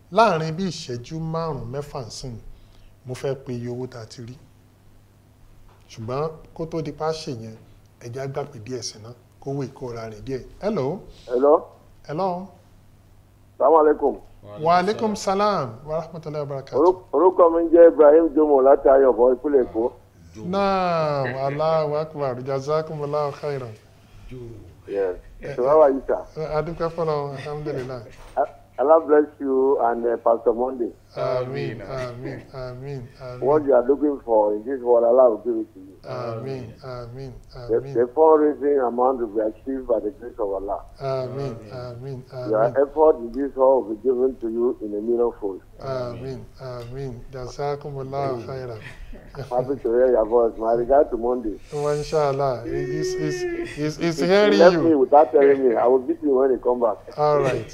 láàrin bí ìṣẹ́jú márùn-ún mẹ́fà sìn mo fẹ́ pe iye owó tá a ti rí ṣùgbọ́n kó tó di pa ṣe yẹn ẹja gbàgbé díẹ̀ sí ná kówó ìkóra rìn díẹ̀ hello hello hello salamu alaikum wa aleykum salam wa rahmatulahi wa barakatuh. Orú- orúkọ mi ń jẹ́ ibrahim jomo láti ayọ̀bọ̀ ìpínlẹ̀ èkó naam allahu akbar jazakumullahu khairan yes so how are you sir adúpẹ́ fọlọ́ alhamdulilayi A- allah bless you and uh, pastor monday amin amin amin what amin you are looking for in this world allah will give it to you amin amin the, amin the fundraising amount will be achieved by the grace of allah amin amin your amin effort in this world will be given to you in a millionfold amin amin jazakumullahu khairan happy to hear your voice my regard to monday wa inshallah he's he's he's, he's he hearing left me you without telling me i will beat him when he come back all right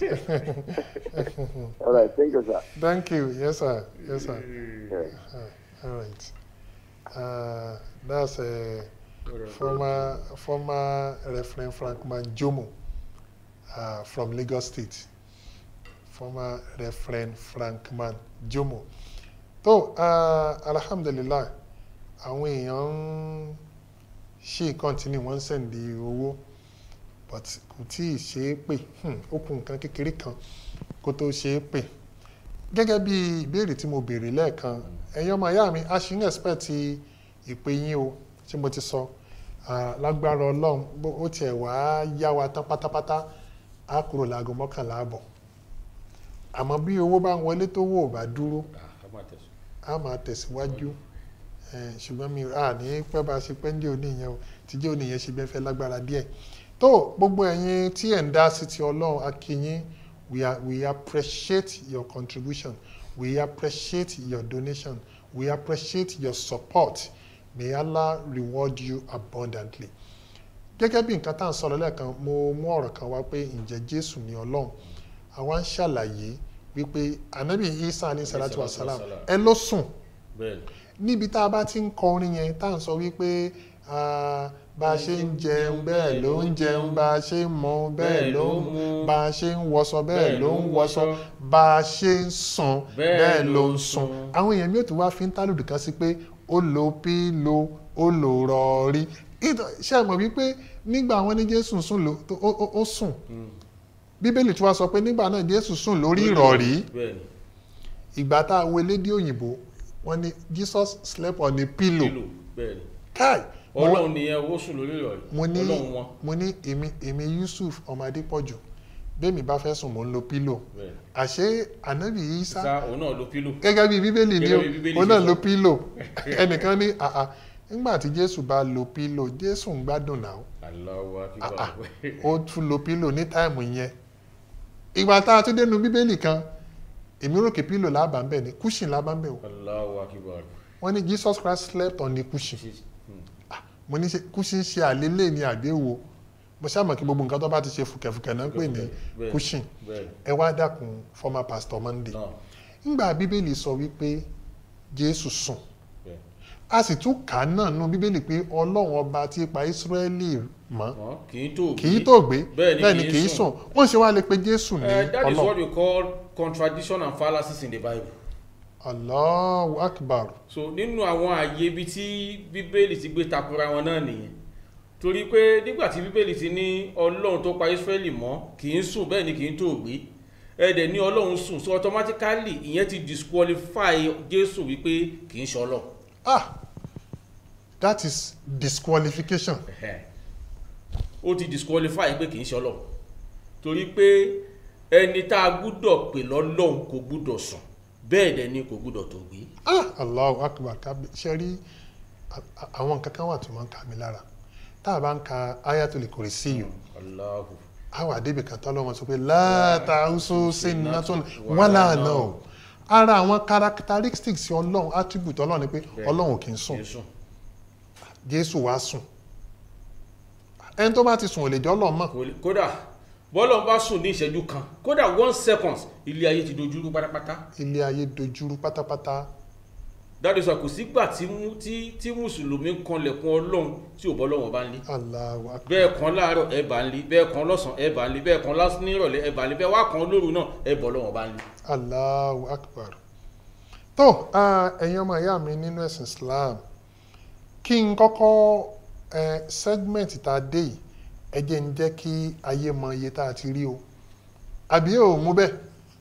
all right thank you sir thank you yes sir yes sir yes. all right uh, that's a former former Reverend Frankman Jomo uh, from Lagos State. Former Reverend Frankman Jomo. tó uh, alhamdulillah àwọn èèyàn ń ṣì continue wọ́n ń sẹ̀ǹdì owó but kò tí ì ṣe é pè hmm, ó kù nǹkan kékeré kan kó tó ṣe é pè gẹ́gẹ́ bí ìbéèrè tí mo béèrè lẹ́ẹ̀kan ẹ̀yin ọmọ ìyá mi a ṣì ń expect ìpè yín o tí mo ti sọ Ah, lágbára ọlọ́run bó ó tiẹ̀ wá yá wa tán pátápátá á kúrò láago mọ́kànlá àbọ̀ àmọ́ bí owó bá ń wọlé tó wò bá dúró a máa tẹ̀síwájú Eh, ṣùgbọ́n mi à ní pẹ́ bá a ṣe pẹ́ ń jẹ́ òní yẹn o tí jẹ́ òní yẹn ṣe bẹ́ẹ̀ fẹ́ lágbára díẹ̀ tó gbogbo ẹ̀yin tí ẹ̀ ń dá sí ti ọlọ́run a kí yín we, are, we appreciate your contribution we appreciate your donation we appreciate your support may Allah reward you abundantly gẹ́gẹ́ bí nǹkan tá à ń sọ̀rọ̀ lẹ́ẹ̀kan mo mú ọ̀rọ̀ kan wá pé ǹjẹ́ Jésù ni ọlọ́run àwa ń ṣàlàyé wípé anabi Isa alayhi salatu wa salam ẹ ló sùn bẹ́ẹ̀ níbi tá a bá ti ń kọ orin yẹn tá à ń sọ wípé ah, bá a ṣe ń jẹun bẹ́ẹ̀ ló ń jẹun bá a ṣe ń mu bẹ́ẹ̀ ló ń mu bá a ṣe ń wọṣọ bẹ́ẹ̀ ló ń wọṣọ bá a ṣe ń sùn bẹ́ẹ̀ ló ń sùn àwọn èèyàn mi ò tún wá fi ń tálùdù kan sí pé ó lo pílò ó lo rọrí Ìtọ́- ṣé ẹ mọ̀ wípé nígbà wọn ní Jésù sùn ló tó- ó- ó- ó sùn Bíbélì tí wàá sọ pé nígbà náà Jésù sùn lórí ìrọ̀rí bẹ́ẹ̀ ni ìgbà tá a wo elédè òyìnbó wọn ní Jesus slept on a pillow kílò bẹ́ẹ̀ ni kai mo- ọlọ́run nìyẹn owó sùn lórí ìrọ̀lẹ́ mo ní ọlọ́run wọn mo ní èmi èmi Yusuf ọmọ Adépọ̀jù bẹ́ẹ̀mi bá fẹ́ sùn mò ń lo pílò bẹ́ẹ̀ ni àṣé ànábì Ìsá sá òun náà lo kílò gẹ́gẹ́ bí bíbélì ni Gẹ́gẹ́ ó bí Bíbélì òun ṣe náà sọ. lo pílò ẹnìkan ní àà nígbà tí Jésù bá lo pílò Jésù ń gbádùn náà aláwọ̀ Ah, ah. akíkọ̀ ó tún lo pílò ní táìmù yẹn ìgbà tá a tún dénú bíbélì kan èmi rò pé pílò lábàá ń bẹ̀ ni cushion lábàá ń bẹ̀ o aláwọ̀ akíkọ̀ wọ́n ní Jesus Christ slept on the cushion mo ní ṣe cushion ṣe àlélẹ́ ní àgbéwò mo ṣàmọ̀ kí gbogbo nǹkan tó bá ti ṣe fùkẹ̀fùkẹ̀ náà ń pè ní Bẹ́ẹ̀. cushion bẹ́ẹ̀ ẹ wá dákun former pastor Monday náà ńgbà bíbélì sọ wípé Jésù sùn bẹ́ẹ̀ a sì tún kà á náà nú bíbélì pé Ọlọ́run ọba tí pa Ísírẹ́lì mọ́ wọn kì í tó kì í tó gbé Bẹ́ẹ̀ ni bẹ́ẹ̀ ni kì í sùn wọ́n ṣe wá lè pe Jésù ní Uh, that is what Ọlọ́run we call contradiction and fallacies in the Bible. Allahu Akbar so nínú àwọn àyè ibi tí bíbélì ti gbé takora wọn náà nìyẹn torí pé nígbà tí bíbélì ti ní ọlọ́run tó pa Ísírẹ́lì mọ́ kì í sùn bẹ́ẹ̀ ni kì í tó gbé ẹ̀dẹ̀ ní ọlọ́run sùn so automatically ìyẹn ti disqualify Jésù wípé kì í ṣe ọlọ́run ah that is disqualification Ẹ̀hẹ́n. ó ti disqualify pé kì í ṣe ọlọ́run torí pé ẹni tá a gbúdọ̀ pè lọ́lọ́run kò gbúdọ̀ sùn bẹ́ẹ̀ dẹ̀ ni kò gbúdọ̀ tó gbé ah Allahu Akbar kábí ṣe rí a- a- àwọn nǹkan kan wà tó máa ń ka mi lára tá a bá ń ka Ayatul Kursi yìí Allahu àwọn àdébì kan tọ́lọ́ wọn sọ pé látàúsù sí nàtún wàlà náà ara àwọn characteristics ọlọ́run attribute ọlọ́run ni pé ọlọ́run kì í sùn Jésù jésù wá sùn ẹni tó bá ti sùn ò lè jẹ́ ọlọ́run mọ̀ kò lè- kódà bọ́lọ̀ bá sùn ní ìṣẹ́jú kan kódà one second ilé ayé ti dojúrú pátápátá ilé ayé dojúrú pátápátá dáadé sọ kò sígbà tí mú- tí tí mùsùlùmí ń kanlẹ̀kùn ọlọ́run tí ò bọ́ lọ́wọ́ bá ń lé Allahu akbar bẹ́ẹ̀ kan láàárọ̀ ẹ bá ń lé bẹ́ẹ̀ kan lọ́sàn ẹ bá ń lé bẹ́ẹ̀ kan lásán nírọ̀lẹ́ ẹ bá ń lé bẹ́ẹ̀ wá kan lóru náà ẹ bọ́ lọ́wọ́ bá ń lé. Allahu akbar tó ah, ẹ̀yin ọmọ ìyá mi nínú ẹ̀sìn Islam kí n kọ́kọ́ eh, segment tá a dé yìí ẹ jẹ́ ń jẹ́ kí ayé mọ iye tá a ti rí o àbí ò mú bẹ́ẹ̀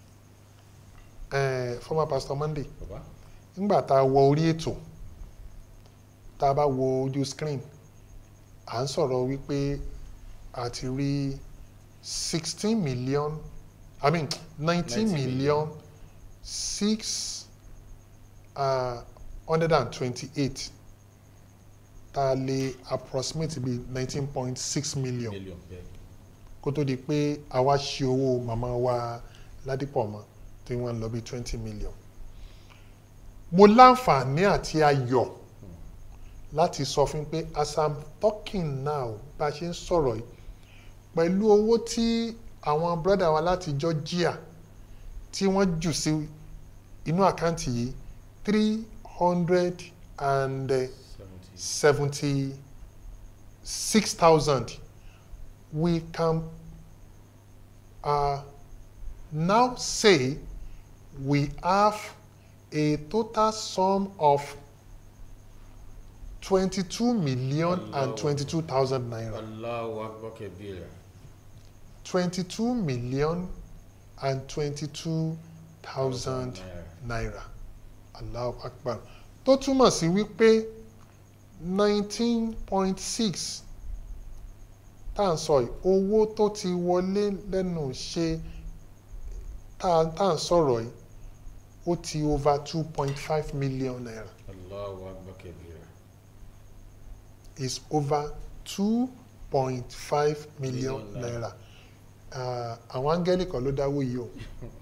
eh, former pastor Monday bàbá nígbà tá a wọ orí ètò tá a bá wo ojú screen à ń sọ̀rọ̀ wípé a ti rí sixteen million i mean nineteen 19 million six hundred and twenty-eight tá a lè approximate bí nineteen point six million mílíọ̀n bẹ́ẹ̀ kó tó di pé àwa ṣe owó màmá wa ládìpọ̀ mọ́ tí wọ́n ń lọ bí twenty million. mo láǹfààní àti ayọ̀ láti sọ fún pé as i'm talking now bá a ṣe ń sọ̀rọ̀ yìí pẹ̀lú owó tí àwọn brọ́dà wa láti Georgia tí wọ́n jù sí inú àkáǹtì yìí three hundred and seventy seventy six thousand we can uh, now say we have a total sum of twenty-two million and Allahu. twenty-two thousand naira. Allahu akbar kabira twenty-two million and twenty-two thousand naira allahu akbar tó túmọ̀ sí wípé nineteen point six tá à ń sọ yìí owó tó ti wọlé lẹ́nu ṣe tá à tá à ń sọ̀rọ̀ yìí ó ti over two point five million naira Allahu akbar kabira is over two point five million Million naira. naira Ah, àwọn áńgẹ́lì kan ló dáwó yìí o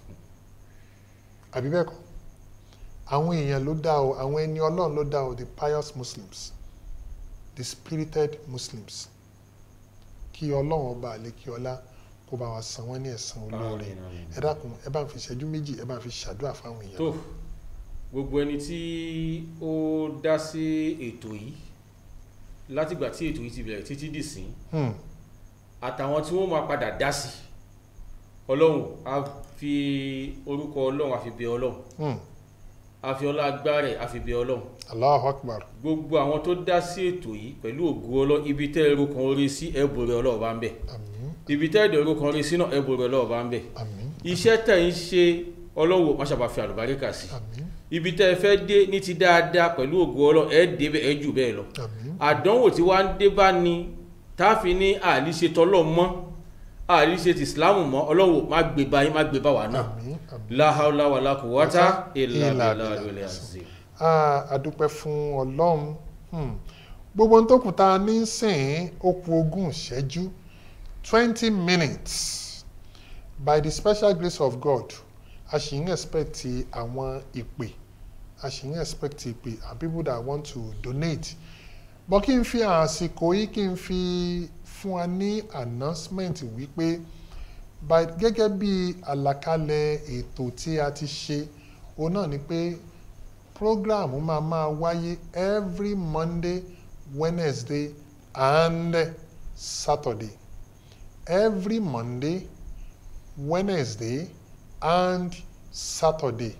àbí bẹ́ẹ̀ kọ́ àwọn èèyàn ló dá o àwọn ẹni ọlọ́run ló dá o the pious muslims the spirited muslims kí ọlọ́run ọba àlékí ọlá kó bá wa san wọ́n ní ẹ̀san olóore Àmín, àmín. ẹ dákun ẹ bá ń fi ìṣẹ́jú méjì ẹ bá ń fi ṣàdúrà fáwọn èèyàn tó gbogbo ẹni tí ó dá sí ètò yìí látìgbà tí ètò yìí ti bẹ̀rẹ̀ títí dìsín Hmm, àtàwọn tí wọ́n máa padà dá sí ọlọ́run a fi orúkọ ọlọ́run a fi bẹ ọlọ́run hmm. a fi ọlá agbára ẹ̀ a fi bẹ ọlọ́run allahu akbar gbogbo àwọn tó dá sí ètò yìí pẹ̀lú ògo ọlọ́ ibi tẹ́ ẹrú kan orí sí ẹ̀bùrẹ̀ ọlọ́run bá ń bẹ̀ àmín ibi tẹ́ ẹ̀dọ̀ ẹrú kan orí sí náà ẹ̀bùrẹ̀ ọlọ́run bá ń bẹ̀ àmín iṣẹ́ tẹ̀ ń ṣe ọlọ́run má ṣàbà fi àlùbáríkà sí àmín ibi tẹ́ ẹ fẹ́ dé ní ti dáadáa pẹ̀lú ògo ọlọ́run ẹ̀ débẹ̀ ẹ̀ jù bẹ́ẹ̀ lọ àmín àdánwò tí wàá ń dé bá ní táàfin ní àlíṣe tọlọ́ mọ́ àlíṣe ti ìsìláàmù mọ́ ọlọ́wọ́ má gbé bá yín má gbé bá wà náà àmín àmín. láhàúlá wà lákòwátá ìlà Ìlà ìlà ìlà ìlà àzẹ. Ah, àdúpẹ́ fún ọlọ́run Hmm. gbogbo ohun tó kù tá a ní sìn ó kù ogún ìṣẹ́jú twenty minutes by the special grace of God a ṣì ń expect àwọn ìpè a ṣì ń expect ìpè and people that want to donate bọ́ kí n fi àsìkò yìí kí n fi fún wa ní announcement wípé by gẹ́gẹ́ bí àlàkalẹ̀ ètò tí a ti ṣe òun náà ni pé program máa máa wáyé every Monday Wednesday and Saturday every Monday Wednesday and Saturday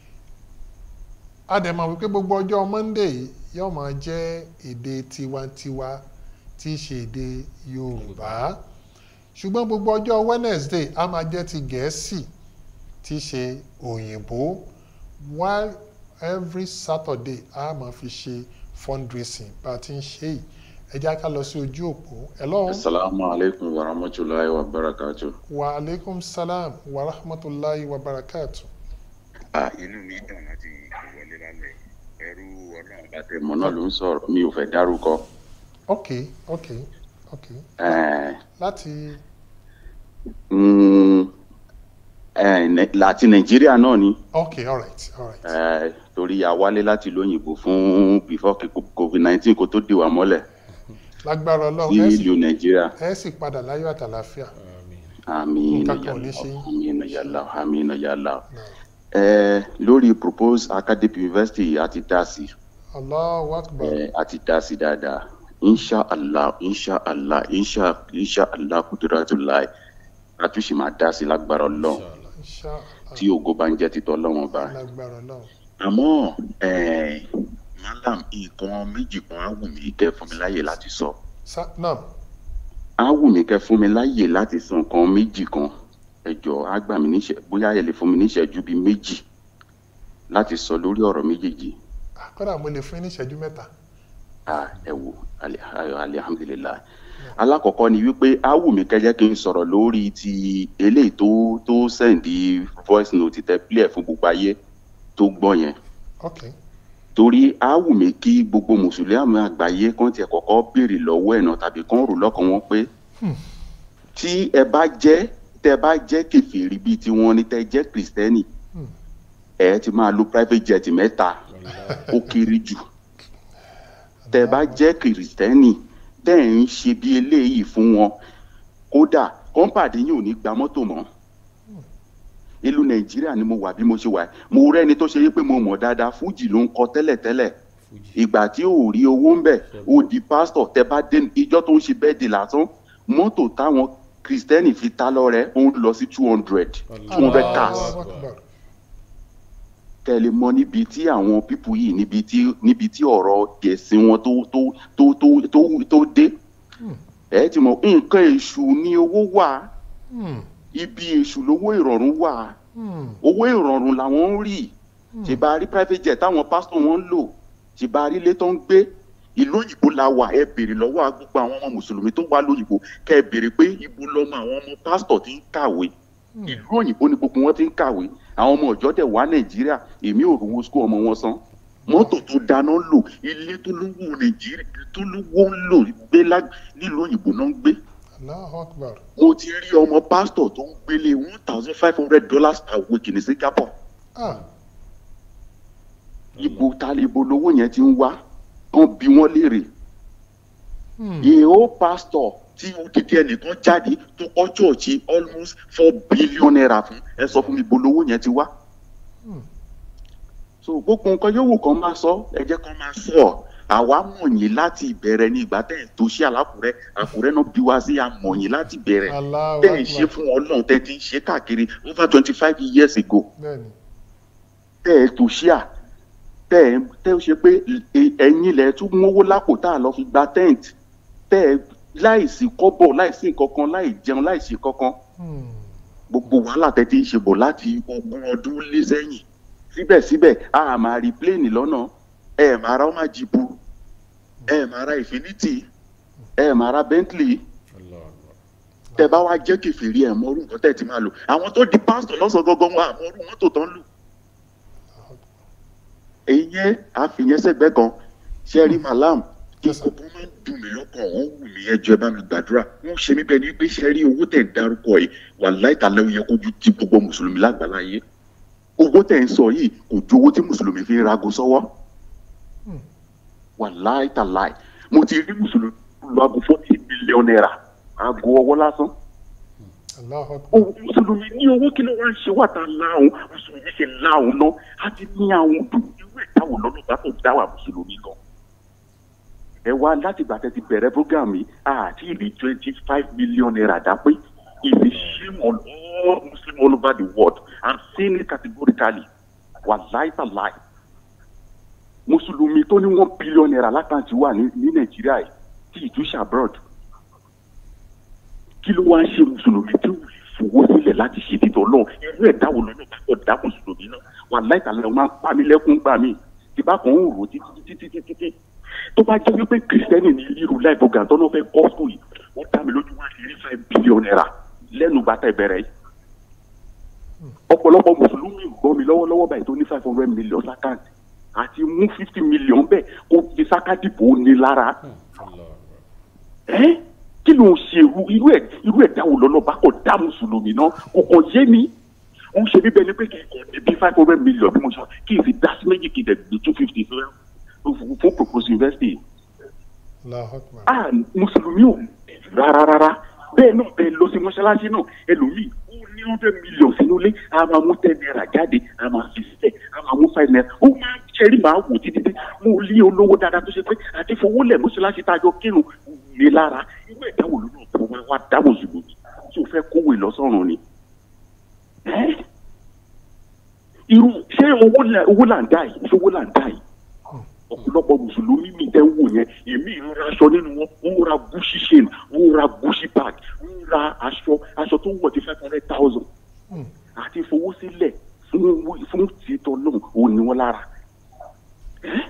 a dẹ̀ mọ̀ wípé gbogbo ọjọ́ Monday yìí yóò máa jẹ́ èdè tiwantiwa tí í ṣe èdè Yorùbá ṣùgbọ́n gbogbo ọjọ́ Wednesday a máa jẹ́ ti Gẹ̀ẹ́sì tí í ṣe òyìnbó while every Saturday a máa fi ṣe fundraising bá a ti ń ṣe yìí ẹ jẹ́ ká lọ sí ojú òpó hello Assalamu alaikum wa rahmatullahi wa barakatuh. wa aleykum salam wa rahmatulahi wa barakatu. Ah, inú mi dùn láti wọlé lálẹ́. Ẹrú ọlọ́run bá tẹ̀ mọ́ náà ló ń sọ̀rọ̀. Mi ò fẹ́ dárúkọ. ok ok ok Eh, láti mm, eh, Nai- láti Nàìjíríà náà ni. ok alright alright Eh, torí a wálé láti lóyìnbó fún before COVID-19 kó tó dè wá mọ́lẹ̀ lágbára sí Ọlọ́run ẹ sì- ìlú Nàìjíríà. ẹ sì padà láyọ̀ àtàlàáfíà Àmín Nǹkan kan ò ní ṣe yín. àmín ya Allah àmín ya Allah. náà ẹ lórí proposed academic university àti dá sí Allahu Akbar. ẹ àti dá sí dáadáa insha allah insha allah insha insha allah kuduratulahi àtúnṣe máa dá sí lágbára ọlọ́run Insha tí ògo bá ń jẹ́ títọ́ ọlọ́run ọba lágbára náà. àmọ́ ẹ malam nǹkan méjì kan á wù mí kẹ́ fún mi láyè láti sọ Sa náà á wù mí kẹ́ fún mi láyè láti sọ nǹkan méjì kan ẹ jọ̀ọ́ á gbà mí níṣẹ́ bóyá ẹ lè fún mi níṣẹ́jú bíi méjì láti sọ lórí ọ̀rọ̀ méjèèjì kọ́dà mo lè fún yín ní ìṣẹ́jú mẹ́ta. ah ẹ wò ali- ayọ̀ alihamdulilayi alákọ̀ọ́kọ́ ni wípé á wù mí kẹ́jẹ́ kí n sọ̀rọ̀ lórí ti eléyìí tó tó sẹ́ǹdì voice note tẹ play fún gbogbo ayé tó gbọ́ yẹn ok torí á wù mí kí gbogbo mùsùlùmí àgbáyé kan tiẹ̀ kọ́kọ́ béèrè lọ́wọ́ ẹ̀ náà tàbí kán rò lọ́kàn wọn pé tí ẹ bá jẹ́ tẹ bá jẹ́ kẹfìrí bíi tiwọn ni tẹ jẹ́ kìrìsìtẹ́nì Hmm. ẹ ti máa lo private jet mẹ́ta ó kéré jù tẹ bá jẹ́ kìrìsìtẹ́nì tẹ́ ẹ̀ ń ṣe bí eléyìí fún wọn kódà kọ́ńpàdé yìí ò ní gba mọ́tò mọ́ ìlú nàìjíríà ni mo wà bí mo ṣe wà mo rẹ́ni tó ṣe yí pé mo mọ̀ dáadáa fújì ló ń kọ tẹ́lẹ̀tẹ́lẹ̀ ìgbà tí ò rí owó ń bẹ̀ ó di pásítọ̀ tẹ bá dé ìjọ tó ń ṣe bẹ́ẹ̀ di lásán mọ́tò táwọn kìrìsìtẹ́nì fi ta lọ́rẹ́ ó ń lọ sí two hundred two hundred cars Allahu Akbar. tẹ̀lé mọ́ níbi tí àwọn pípù yìí níbi tí níbi tí ọ̀rọ̀ ẹ̀sìn wọn tó tó tó tó tó tó dé ẹ ti mọ̀ nǹkan èṣù ni owó wà Hmm. ibi èṣù lówó ìrọ̀rùn wà Hmm. owó ìrọ̀rùn làwọn ń rí ṣe bá rí private jet táwọn pásítọ̀ wọn ń lò ṣe bá rí ilé tó ń gbé ìlú òyìnbó la wà ẹ béèrè lọ́wọ́ gbogbo àwọn ọmọ mùsùlùmí tó wà lóyìnbó kẹ ẹ béèrè pé ibo lọmọ àwọn ọmọ pásítọ̀ ti ń kàwé ìlú òyìnbó ni gbogbo wọn ti ń kàwé àwọn ọmọ ọ̀jọ́ dẹ̀ wá nàìjíríà èmi ò rówó sukú ọmọ wọn san mọ́tò tó dáná lò ilé tó lówó nàìjíríà tó lówó ń lò gbé lá- nílùú òyìnbó náà ń gbé Allahu Akbar. mo ti rí ọmọ pásítọ̀ tó ń gbélé one thousand five hundred dollars per week ní singapore Ah. ibo ta ibo lowó yẹn ti ń wá kán bí wọ́n léèrè Hmm. ìhó pásítọ̀ tí odidi ẹnìkan jáde tó kọ́ chọ́ọ̀chì almost four billion naira fún ẹ sọ fún mi ibo lowó yẹn ti wá. Hmm. so gbogbo nǹkan yòówù kan máa sọ ẹ jẹ́ kan máa sọ ọ́ àwa mọ̀ yín láti ìbẹ̀rẹ̀ ní ìgbà tẹ̀ ń tó sí àlákùrẹ́ àkùrẹ́ náà bí wá sí àmọ̀ yín láti bẹ̀rẹ̀ Allahu tẹ̀ ń ṣe Akbar. fún ọlọ́run tẹ̀ ti ń ṣe káàkiri over twenty five years ago Bẹ́ẹ̀ni. tẹ́ ẹ tó ṣíà tẹ́ ẹ tẹ́ ẹ ṣe pé ẹ- ẹ̀yin lẹ̀ tún mówó lápò tá a lọ fi gba tent tẹ́ ẹ láìsí kọ́bọ̀ láìsí nǹkankan láì jẹun láìsí kankan Hmm. gbogbo wàhálà tẹ́ ti ń ṣe bọ̀ láti ogún ọdún lé sẹ́yìn síbẹ̀síbẹ̀ a máa rí pléènì lọ́nà ẹ máa ra ọmọ jìbù ẹ máa ra infinity ẹ máa ra bentley tẹ́ bá wá jẹ́ kẹfìrí ẹ mọ orú nǹkan tẹ́ ti máa lò àwọn tó di pásítọ̀ lọ́sàn gangan wọn àmọ́ orú mọ́tò tó ń lò èyí yẹn àfihàn sẹ́gbẹ́ kan sẹ́rí malam Yes, sir. ìkọ̀kọ̀ máa ń dùn mí lọ́kàn wọ́n wù mí ẹjọ́ ẹ bá mi gbàdúrà wọ́n ṣe mí bẹ́ẹ̀ ni pé sẹ́rí owó tẹ̀ ń darúkọ yìí wà láìtàlẹ́ ó yẹ kójú tí gbogbo mùsùlùmí lágbàláyé owó tẹ̀ ń sọ yìí kò ju owó tí mùsùlùmí fi ń rago sọ́wọ́ Hmm. wà láìtàláì mo ti rí mùsùlùmí lu aago forty million naira aago ọwọ́ lásán Allahu Akbar. òun mùsùlùmí ní owó kí ló wá ń ṣe wà tá a láhùn mùsùlùmí ṣe láhùn náà á ti ní àwọn dùn irú ìdáwò lọ́nà bá tó dá wà mùsùlùmí lọ. ẹ wá láti ìgbà tẹ́ ti bẹ̀rẹ̀ program yìí àti ìlú twenty five million naira dá pé is a shame on all muslims all over the world i'm saying it categorically wà láìpàláì mùsùlùmí tó ní one billion naira lákàntì wà ní ní nàìjíríà yìí tí ìtúṣà abroad kí ló wá ń ṣe mùsùlùmí tí ò lè fowó sílẹ̀ láti ṣe títọ́ náà irú ẹ̀dá wo lọ́nà bá kọ̀ dá mùsùlùmí náà wà láìka lẹ́wọ̀n máa ń pa mí lẹ́kún gbà mí tí bá kàn ń rò ó títí títí títí títí tó bá jẹ́ wípé kìrìsìtẹ́nì ní irú láì bọ̀gà tó náà fẹ́ kọ́ skul yìí ó dá mi lójú wá sí rí five billion naira lẹ́nu bàtà ìbẹ̀rẹ̀ yìí ọ̀pọ̀lọpọ̀ mùsùlùmí gbọ́ mi lọ́wọ́lọ́wọ́ báyìí tó ní five hundred million sákàǹtì àti mú fifty million bẹ́ẹ̀ kó fi sákàdìbò ní lára ẹ́ kí ló ń ṣe irú irú ẹ̀ irú ẹ̀ dáwọ́ lọ́nà bá kọ̀ dá mùsùlùmí náà kò kàn yé mi ó ń ṣe bíbẹ́ ni pé kì í kàn ní bí five hundred million bí mo sọ kí n sì dá sí méjì kí n dẹ̀ gbé two fifty fún fún fún proposed university Allahu Akbar. ah mùsùlùmí ò rárá rárá bẹ́ẹ̀ náà bẹ́ẹ̀ lọ sí mọ́ṣáláṣí náà ẹlòmíì ó ní hundred million sínú ilé a máa mú ten naira jáde a máa fi sílẹ̀ a máa mú five naira ó máa ṣẹ́rí máa wò títí pé mo lé olówó dáadáa tó ṣe pé àti fowó lẹ̀ mọ́ṣáláṣí tá a jọ kírun mi lára irú ẹ̀dá wo ló náà tó wá wá dáwọ̀ ṣùgbọ́n tí o fẹ́ kówó ìlọsọ̀rùn ni. Ẹ́ irú ṣé owó là owó là ń dá yìí ṣé owó là ń dá yìí ọ̀pọ̀lọpọ̀ mùsùlùmí mi tẹ́ ń wò yẹn èmi ń ra aṣọ nínú wọn ń ra gucci chain ń ra gucci bag ń ra aṣọ aṣọ tó ń wọ̀ ti five hundred thousand àti fowó sílẹ̀ fún fún títọ́ náà ò ní wọn lára. Ẹ́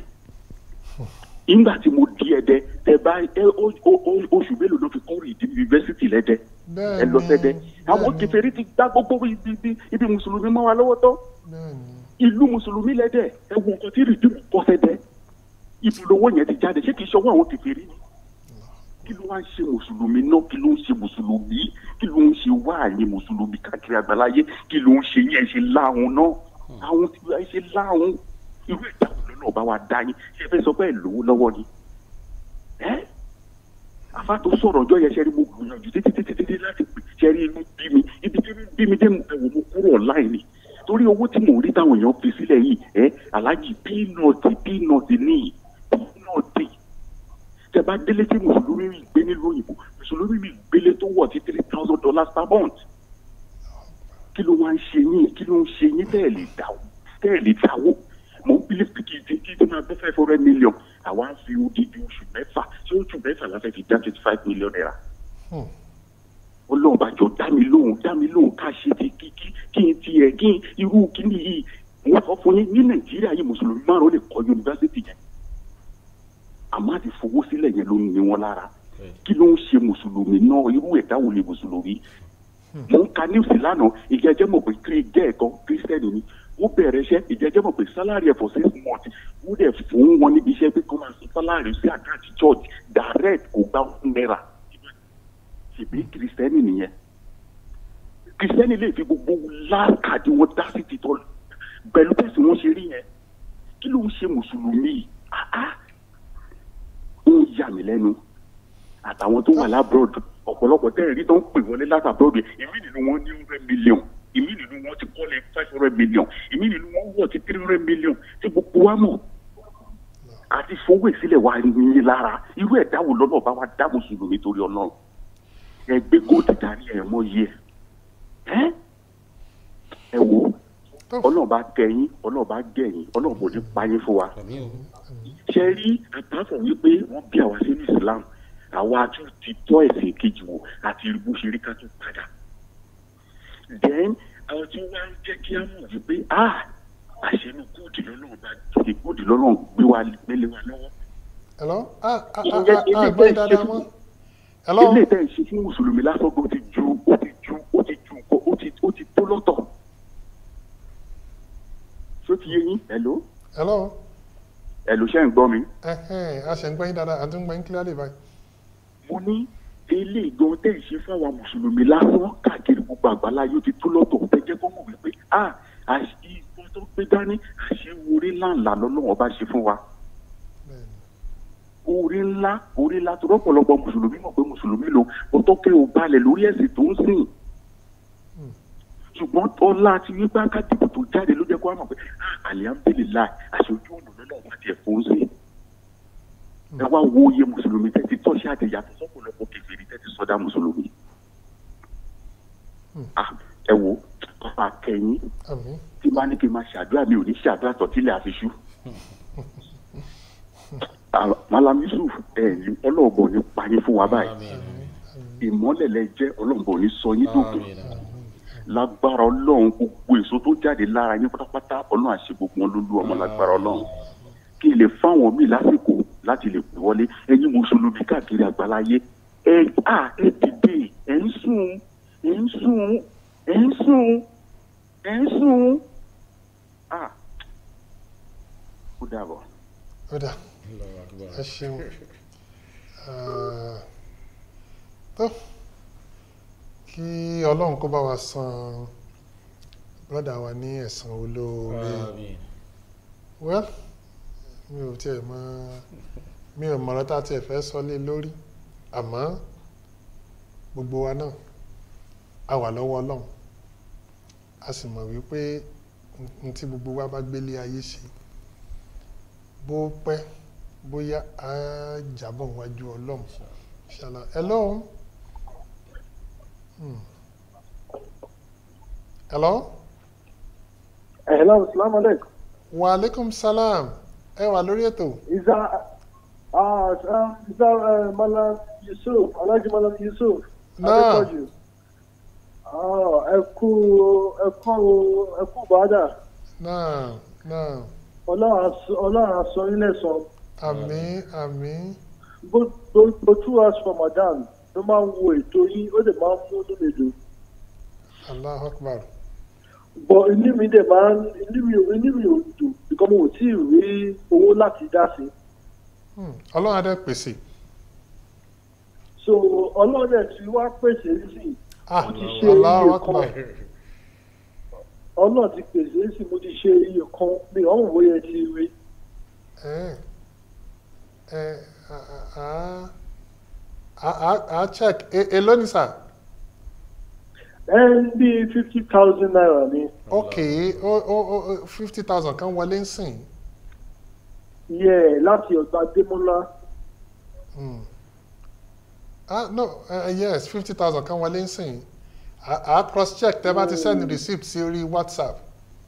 ìgbà tí mo di ẹdẹ tẹ bá ẹ ó- ó- ó- oṣù mélòó ló fi kọ́rì ìdí yunifásitì lẹ́dẹ ẹ lọ sẹ́dẹ àwọn kèfèrí ti gbá gbogbo ibi ibi ibi mùsùlùmí mọ́ wa lọ́wọ́ tán bẹ́ẹ̀ni ìlú mùsùlùmí lẹ́dẹ̀ ẹ wo nǹkan tí rìdíìmù kọ́ sẹ́dẹ̀ ibùdówó yẹn ti jáde ṣé kì í ṣọwọ́ àwọn kèfèrí ni kí ló wá ń ṣe mùsùlùmí náà kí ló ń ṣe mùsùlùmí kí ló ń ṣe wáàyè mùsùlùmí káàkiri àgbáláyé kí ló ń ṣe yẹn ṣe láhùn náà àwọn tí wọ́n ṣe láhùn irú ìdáhùn lọ́nà ọba wa dá yín ṣe fẹ́ sọ pé ẹ̀ lówó lọ́wọ́ ni ẹ́ àfa tó sọ̀rọ̀ ọjọ́ yẹn ṣẹ́rí mo gbìyànjú títí títí títí láti pè ṣẹ́rí inú bí mi ibi tí bí mi dé ẹ̀wọ̀n mo kúrò online ni torí owó tí mò ń rí táwọn èèyàn fi sílẹ̀ yìí ẹ́ aláàjì pínọ̀tì pínọ̀tì ní pínọ̀tì tẹ bá délé tí mùsùlùmí mi gbé nílùú òyìnbó mùsùlùmí mi gbélé tó wọ̀ sí three thousand dollars per month kí ló wá ń ṣe yín kí ló ń ṣe yín tẹ́ ẹ̀ lè dáwó tẹ́ ẹ̀ lè dáwó mò ń bílí pé kí kí kí máa gbé five hundred million àwa ń fi odidi oṣù mẹ́fà tí oṣù mẹ́fà la fẹ́ fi dá twenty five million naira Hmm. ọlọ́run bá jọ dá mi lóhùn dá mi lóhùn ká ṣe ti kí kí kí n tiẹ̀ kí n irú kíní yìí wọ́n sọ fún yín ní nàìjíríà yìí mùsùlùmí márùn-ún lè kọ́ yunifásitì yẹn àmọ́ àti fowó sílẹ̀ yẹn ló ń ní wọn lára kí ló ń ṣe mùsùlùmí náà irú ẹ̀dá wo ni mùsùlùmí mo ń ka news lánàá ìjẹ́jẹ́ mọ̀ pé kí jẹ́ ẹ̀kan kírísítẹ́nì ni ó bẹ̀rẹ̀ iṣẹ́ ìjẹ́jẹ́ mọ̀ pé sálárì ẹ̀ for six months ó dẹ̀ fún wọn níbi iṣẹ́ pé kó máa san sálárì sí àkáǹtì church direct kò gbá one naira ṣèbí kírísítẹ́nì nìyẹn kírísítẹ́nì lè fi gbogbo láàkàdé wọn dá sí títọ́ pẹ̀lú bẹ́sẹ̀ wọn ṣe rí yẹn kí ló ń ṣe mùsùlùmí yìí? Ah, ah. ó ń yà mí lẹ́nu àtàwọn tó wà lábroad ọ̀pọ̀lọpọ̀ tẹ́ ẹ̀ rí tó ń pè wọlé láti abroad ìmí nínú wọn ní hundred million ìmí nínú wọn ti kọ́lé five hundred million ìmí nínú wọn wọ̀ ti three hundred million tí gbogbo wa mọ̀ àti fowó ìsílẹ̀ wa ní lára irú ẹ̀dá wo lọ́nà bá wa dá mùsùlùmí torí ọlọ́run ẹ gbé góòtù dání ẹ̀ mọ́ yẹ ẹ́ ẹ wò ó ọlọ́run bá kẹyìn ọlọ́run bá gẹ̀yìn ọlọ́run kò ní pa yín fún wa àmì o ṣe rí àtàkùn wípé wọ́n bí àwa sínú islam àwa tún ti tọ́ ẹ̀sìn kejì wò àti bó ṣe rí ká tún padà then àwọn tí wọ́n á jẹ́ kí á mọ̀ wípé ah àṣẹnu kóòdì lọ́lọ́run bá ti kóòdì lọ́lọ́run gbé wa gbélé wa lọ́wọ́ hello ah ah ah Ìyẹn- ah ilé ah gbọ́ tẹ́ ẹ dáadáa ṣe mọ́ fún- hello ilé tẹ́ ẹ ṣe fún mùsùlùmí lásán gan ti ju ó ti ju ó ti ju nǹkan ó ti ó ti tó lọ́tọ̀ ṣó ti yé yín hello hello hello ṣẹ́ ń gbọ́ mi. ẹhẹ́n a ṣe ń gbọ́ yín dáadáa àti ń gbọ́ yín clearly báyìí mo ní ilé ìgbọ́n tẹ̀ ń ṣe fáwọn mùsùlùmí lásán káàkiri gbogbo àgbálá yóò ti tó lọ́tọ̀ tẹ́ jẹ́ kó mọ̀ wípé a ìgbọ́n tó gbé dání àṣẹ orí ńláńlá lọ́lọ́wọ́ bá ṣe fún wa bẹ́ẹ̀ni orí ńlá orí ńlá tó rọ́pọ̀lọpọ̀ mùsùlùmí mọ̀ pé mùsùlùmí lo ọtọ́kẹ́ ò balẹ̀ lórí ẹ̀sìn tó ń sìn ṣùgbọ́n ọlá ti wípé akádìbò tó jáde ló jẹ́ kó wá mọ̀ pé ah alihamdulilayi àṣojú ọ̀nà lọ́lọ́wọ́ bá tiẹ̀ fún sí ẹ wá wo iye mùsùlùmí tẹ́ ti tọ́ṣẹ́ àti yàtọ̀ sọ́pọ̀lọpọ̀ kèfèrí tẹ́ ti sọdá mùsùlùmí. Ah, ẹ wo ọba kẹyìn àmín tí bá ní kí n máa ṣàdúrà mi ò ní ṣàdúrà tọ́tílẹ̀ àfiṣú. Ah, Malam Yusuf ẹ ní ọlọ́ọ̀bọ̀ ní payé fún wa báyìí àmì ìmọ́lẹ̀ lẹ jẹ́ ọlọ́ọ̀bọ̀ ní sọ yín dòdò àmì lágbára ọlọ́run gbogbo èso tó jáde lára yín pátápátá ọlọ́run àṣẹ gbogbo wọn lólu ọmọ lágbára ọlọ́run kí n lè fáwọn míì lásìkò láti lè pè wọlé ẹ̀yin mùsùlùmí káàkiri àgbáláyé ẹ à ẹ dìde ẹ ń sùn ẹ ń sùn ẹ ń sùn ẹ ń sùn à ó dàbọ̀. ó dà Allahu Akbar. ẹ ṣeun Ah, tó kí ọlọ́run kó bá wa san brọ́dà wa ní ẹ̀san olóore àmì well mi ò tiẹ̀ mọ mi ò mọ̀rọ̀ tá a tiẹ̀ fẹ́ sọ lé lórí àmọ́ gbogbo wa náà a wà lọ́wọ́ ọlọ́run a sì mọ̀ wípé n tí gbogbo wa bá gbélé ayé ṣe bó pẹ́ bóyá á jábọ̀ wájú ọlọ́run ṣàlà hello Hmm. hello Hello, salaam alaikum. wa aleykum salam ẹ wà lórí ètò Is that, uh, uh, is that uh, Malam Yusuf, Alhaji Malam Yusuf? Náà. Adépọ̀jù. Ah, ẹ kú ẹ kú ẹ kú bàdà. náà náà Ọlọ́run á sọ- Ọlọ́run á sọ yín lẹ́san. àmín àmín Gbogbo two hours for Madam ló máa ń wo ètò yín, ó dẹ̀ máa ń mú inú mi dùn. allah akbar Bọ̀ inú mi dẹ̀ máa ń inú mi inú mi ò dùn because mo ò tí ì rí owó láti dá sí. Hmm. ọlọ́run á dẹ̀ pèsè So Ọlọ́run dẹ̀ ti wá pèsè sí. ah Ó ti ṣe allah iye akbar kan. Ọlọ́run ti pèsè sí mo ti ṣe iye kan mi ò ń wòye ti rí. ẹ ẹ a a a a check e èló ni sà Ẹ ń bí fifty thousand naira ni. ok o o o fifty thousand kan wọlé ń sìn Yẹ láti ọ̀dọ̀ Adémọ́lá. Hmm. ah no uh, yes fifty thousand kan wọlé ń sìn a a cross check tẹ́ bá ti send receipt sí orí whatsapp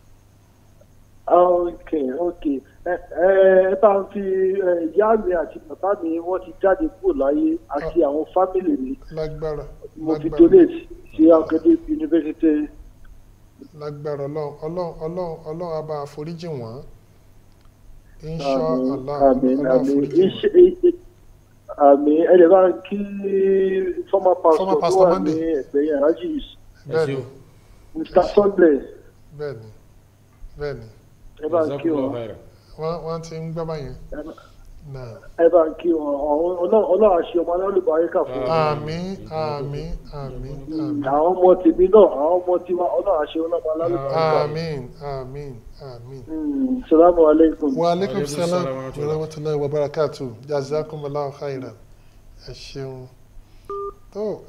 Ok ok ẹ ẹ bá ń fi ẹ, ìyá mi àti bàbá mi wọ́n ti jáde kúrò láyé àti àwọn fámìlì mi. lágbára Mo ti lágbára donate sí Akadé University. lágbára ọlọ́run ọlọ́run ọlọ́run ọlọ́run á bá àforíjì wọ́n insha Àmín allah àmín ọlọ́run àmín àforíjì wọ́n. Iṣẹ́- àmín ẹ lè bá ń kí former pastor Former tó pastor wà Monday. ní ẹgbẹ́ yẹn Alhaji ẹ bẹ́ẹ̀ni ṣeun Mr Sunday bẹ́ẹ̀ni bẹ́ẹ̀ni ẹ bá ń kí wọn wọ́n wọ́n ti ń gbọ́ báyẹn ẹ bá- náà. ẹ bá ń kí wọn Ọ̀hún- Ọlọ́run Ọlọ́run àṣẹ ọmọ alálùbáríkà fún wọn. àmín àmín àmín àmín àwọn ọmọ tèmi náà àwọn ọmọ tiwa Ọlọ́run àṣẹ ọlọ́mọ alálùbáríkà. àmín àmín àmín. Mm, Salamu alaikum. wa aleykum Wa alaikum salam salam wa wa rahmatullahi. rahmatulahi wa barakatu jazakumullahu khairan ẹ ṣeun tó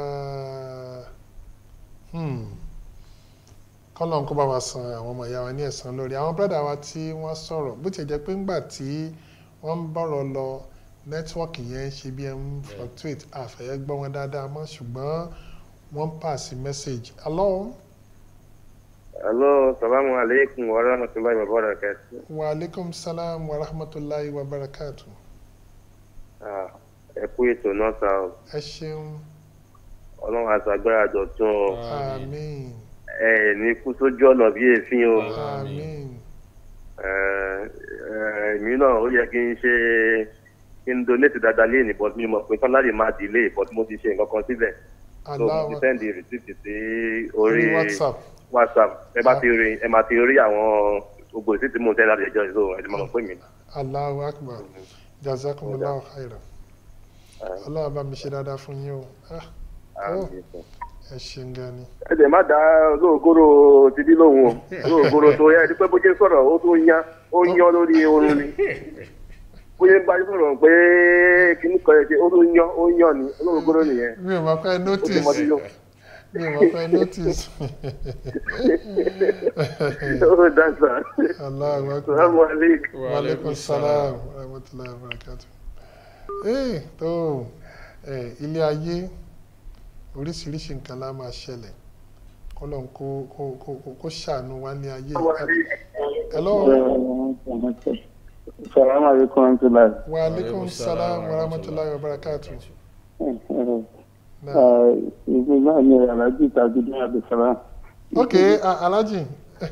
kọ́lọ́n kó bá wa san àwọn ọmọ ìyá wa ní ẹ̀san lórí àwọn bírọ̀dà wa tí wọ́n sọ̀rọ̀ bó ti jẹ́ pé ńgbà tí wọ́n ń bọ̀rọ̀ lọ nẹ́tíwọ́ọ̀kì yẹn ń ṣe bí ẹ ń fluctuate àfẹ́yẹ́ gbọ́ wọn dáadáa mọ́ ṣùgbọ́n wọ́n ń pàṣẹ message hello Hello, salamu alaikum wa rahmatullahi wa barakatuh. wa aleykum salam wa rahmatulahi wa barakatu Ah, Ẹ kú ètò náà sá o. ẹ ṣeun Ọlọ́run àṣàgbára dọ̀tún o. àmín Ẹ ẹ̀ ní kú sójú ọ̀nà bí èéfín o. àmín Ẹ, ẹ, Èmi náà ó yẹ kí n ṣe kí n donate dáadáa léèní but mi mọ̀ pé sálárì máa delay but mo ti ṣe nǹkan kan síbẹ̀. So mo ti aláwọ̀ send the receipt sí orí orí whatsapp WhatsApp. Ẹ bá ti rí ẹ máa ti rí àwọn gbogbo receipt tí mo tẹ́ láti ẹjọ́ ìṣó ẹ̀ ti máa mọ̀ pé mi. aláwọ̀ akbar jazakumullahu khairan ọlọ́run bá mi ṣe dáadáa fún yín o Ah, Oh. ẹ ṣeun gan ni ẹ dẹ̀ má dá olóògóró ti dí lóhùn o olóògóró tó yẹ ẹni pé bó ṣe sọ̀rọ̀ ó tó yan ó yan lórí oorun ni bó ṣe ń bá yín sọ̀rọ̀ pé kíní kan yẹ ṣe ó tó yan ó yan ni olóògóró nìyẹn mi ò mọ̀ pé ó ti notice mọ sí yó mi ò mọ̀ pé notice ó dáńsà aláwọ̀ akbar sàlámù aleykum. wa aleykum salam wa rahmatulahi wa barakatu. ee tó ẹ ilé ayé oríṣiríṣi nǹkan la máa ṣẹlẹ̀ kọ́lọ́n kó kó kó kó- kó ṣàánú wa ní ayé hello Salamu alaikum wa rahmatullahi. wa aleykum salam wa rahmatulahi wa barakatu. Náà. Ìgbé náà ni Alhaji Tajudeen Abdulsalam. ok a- alhaji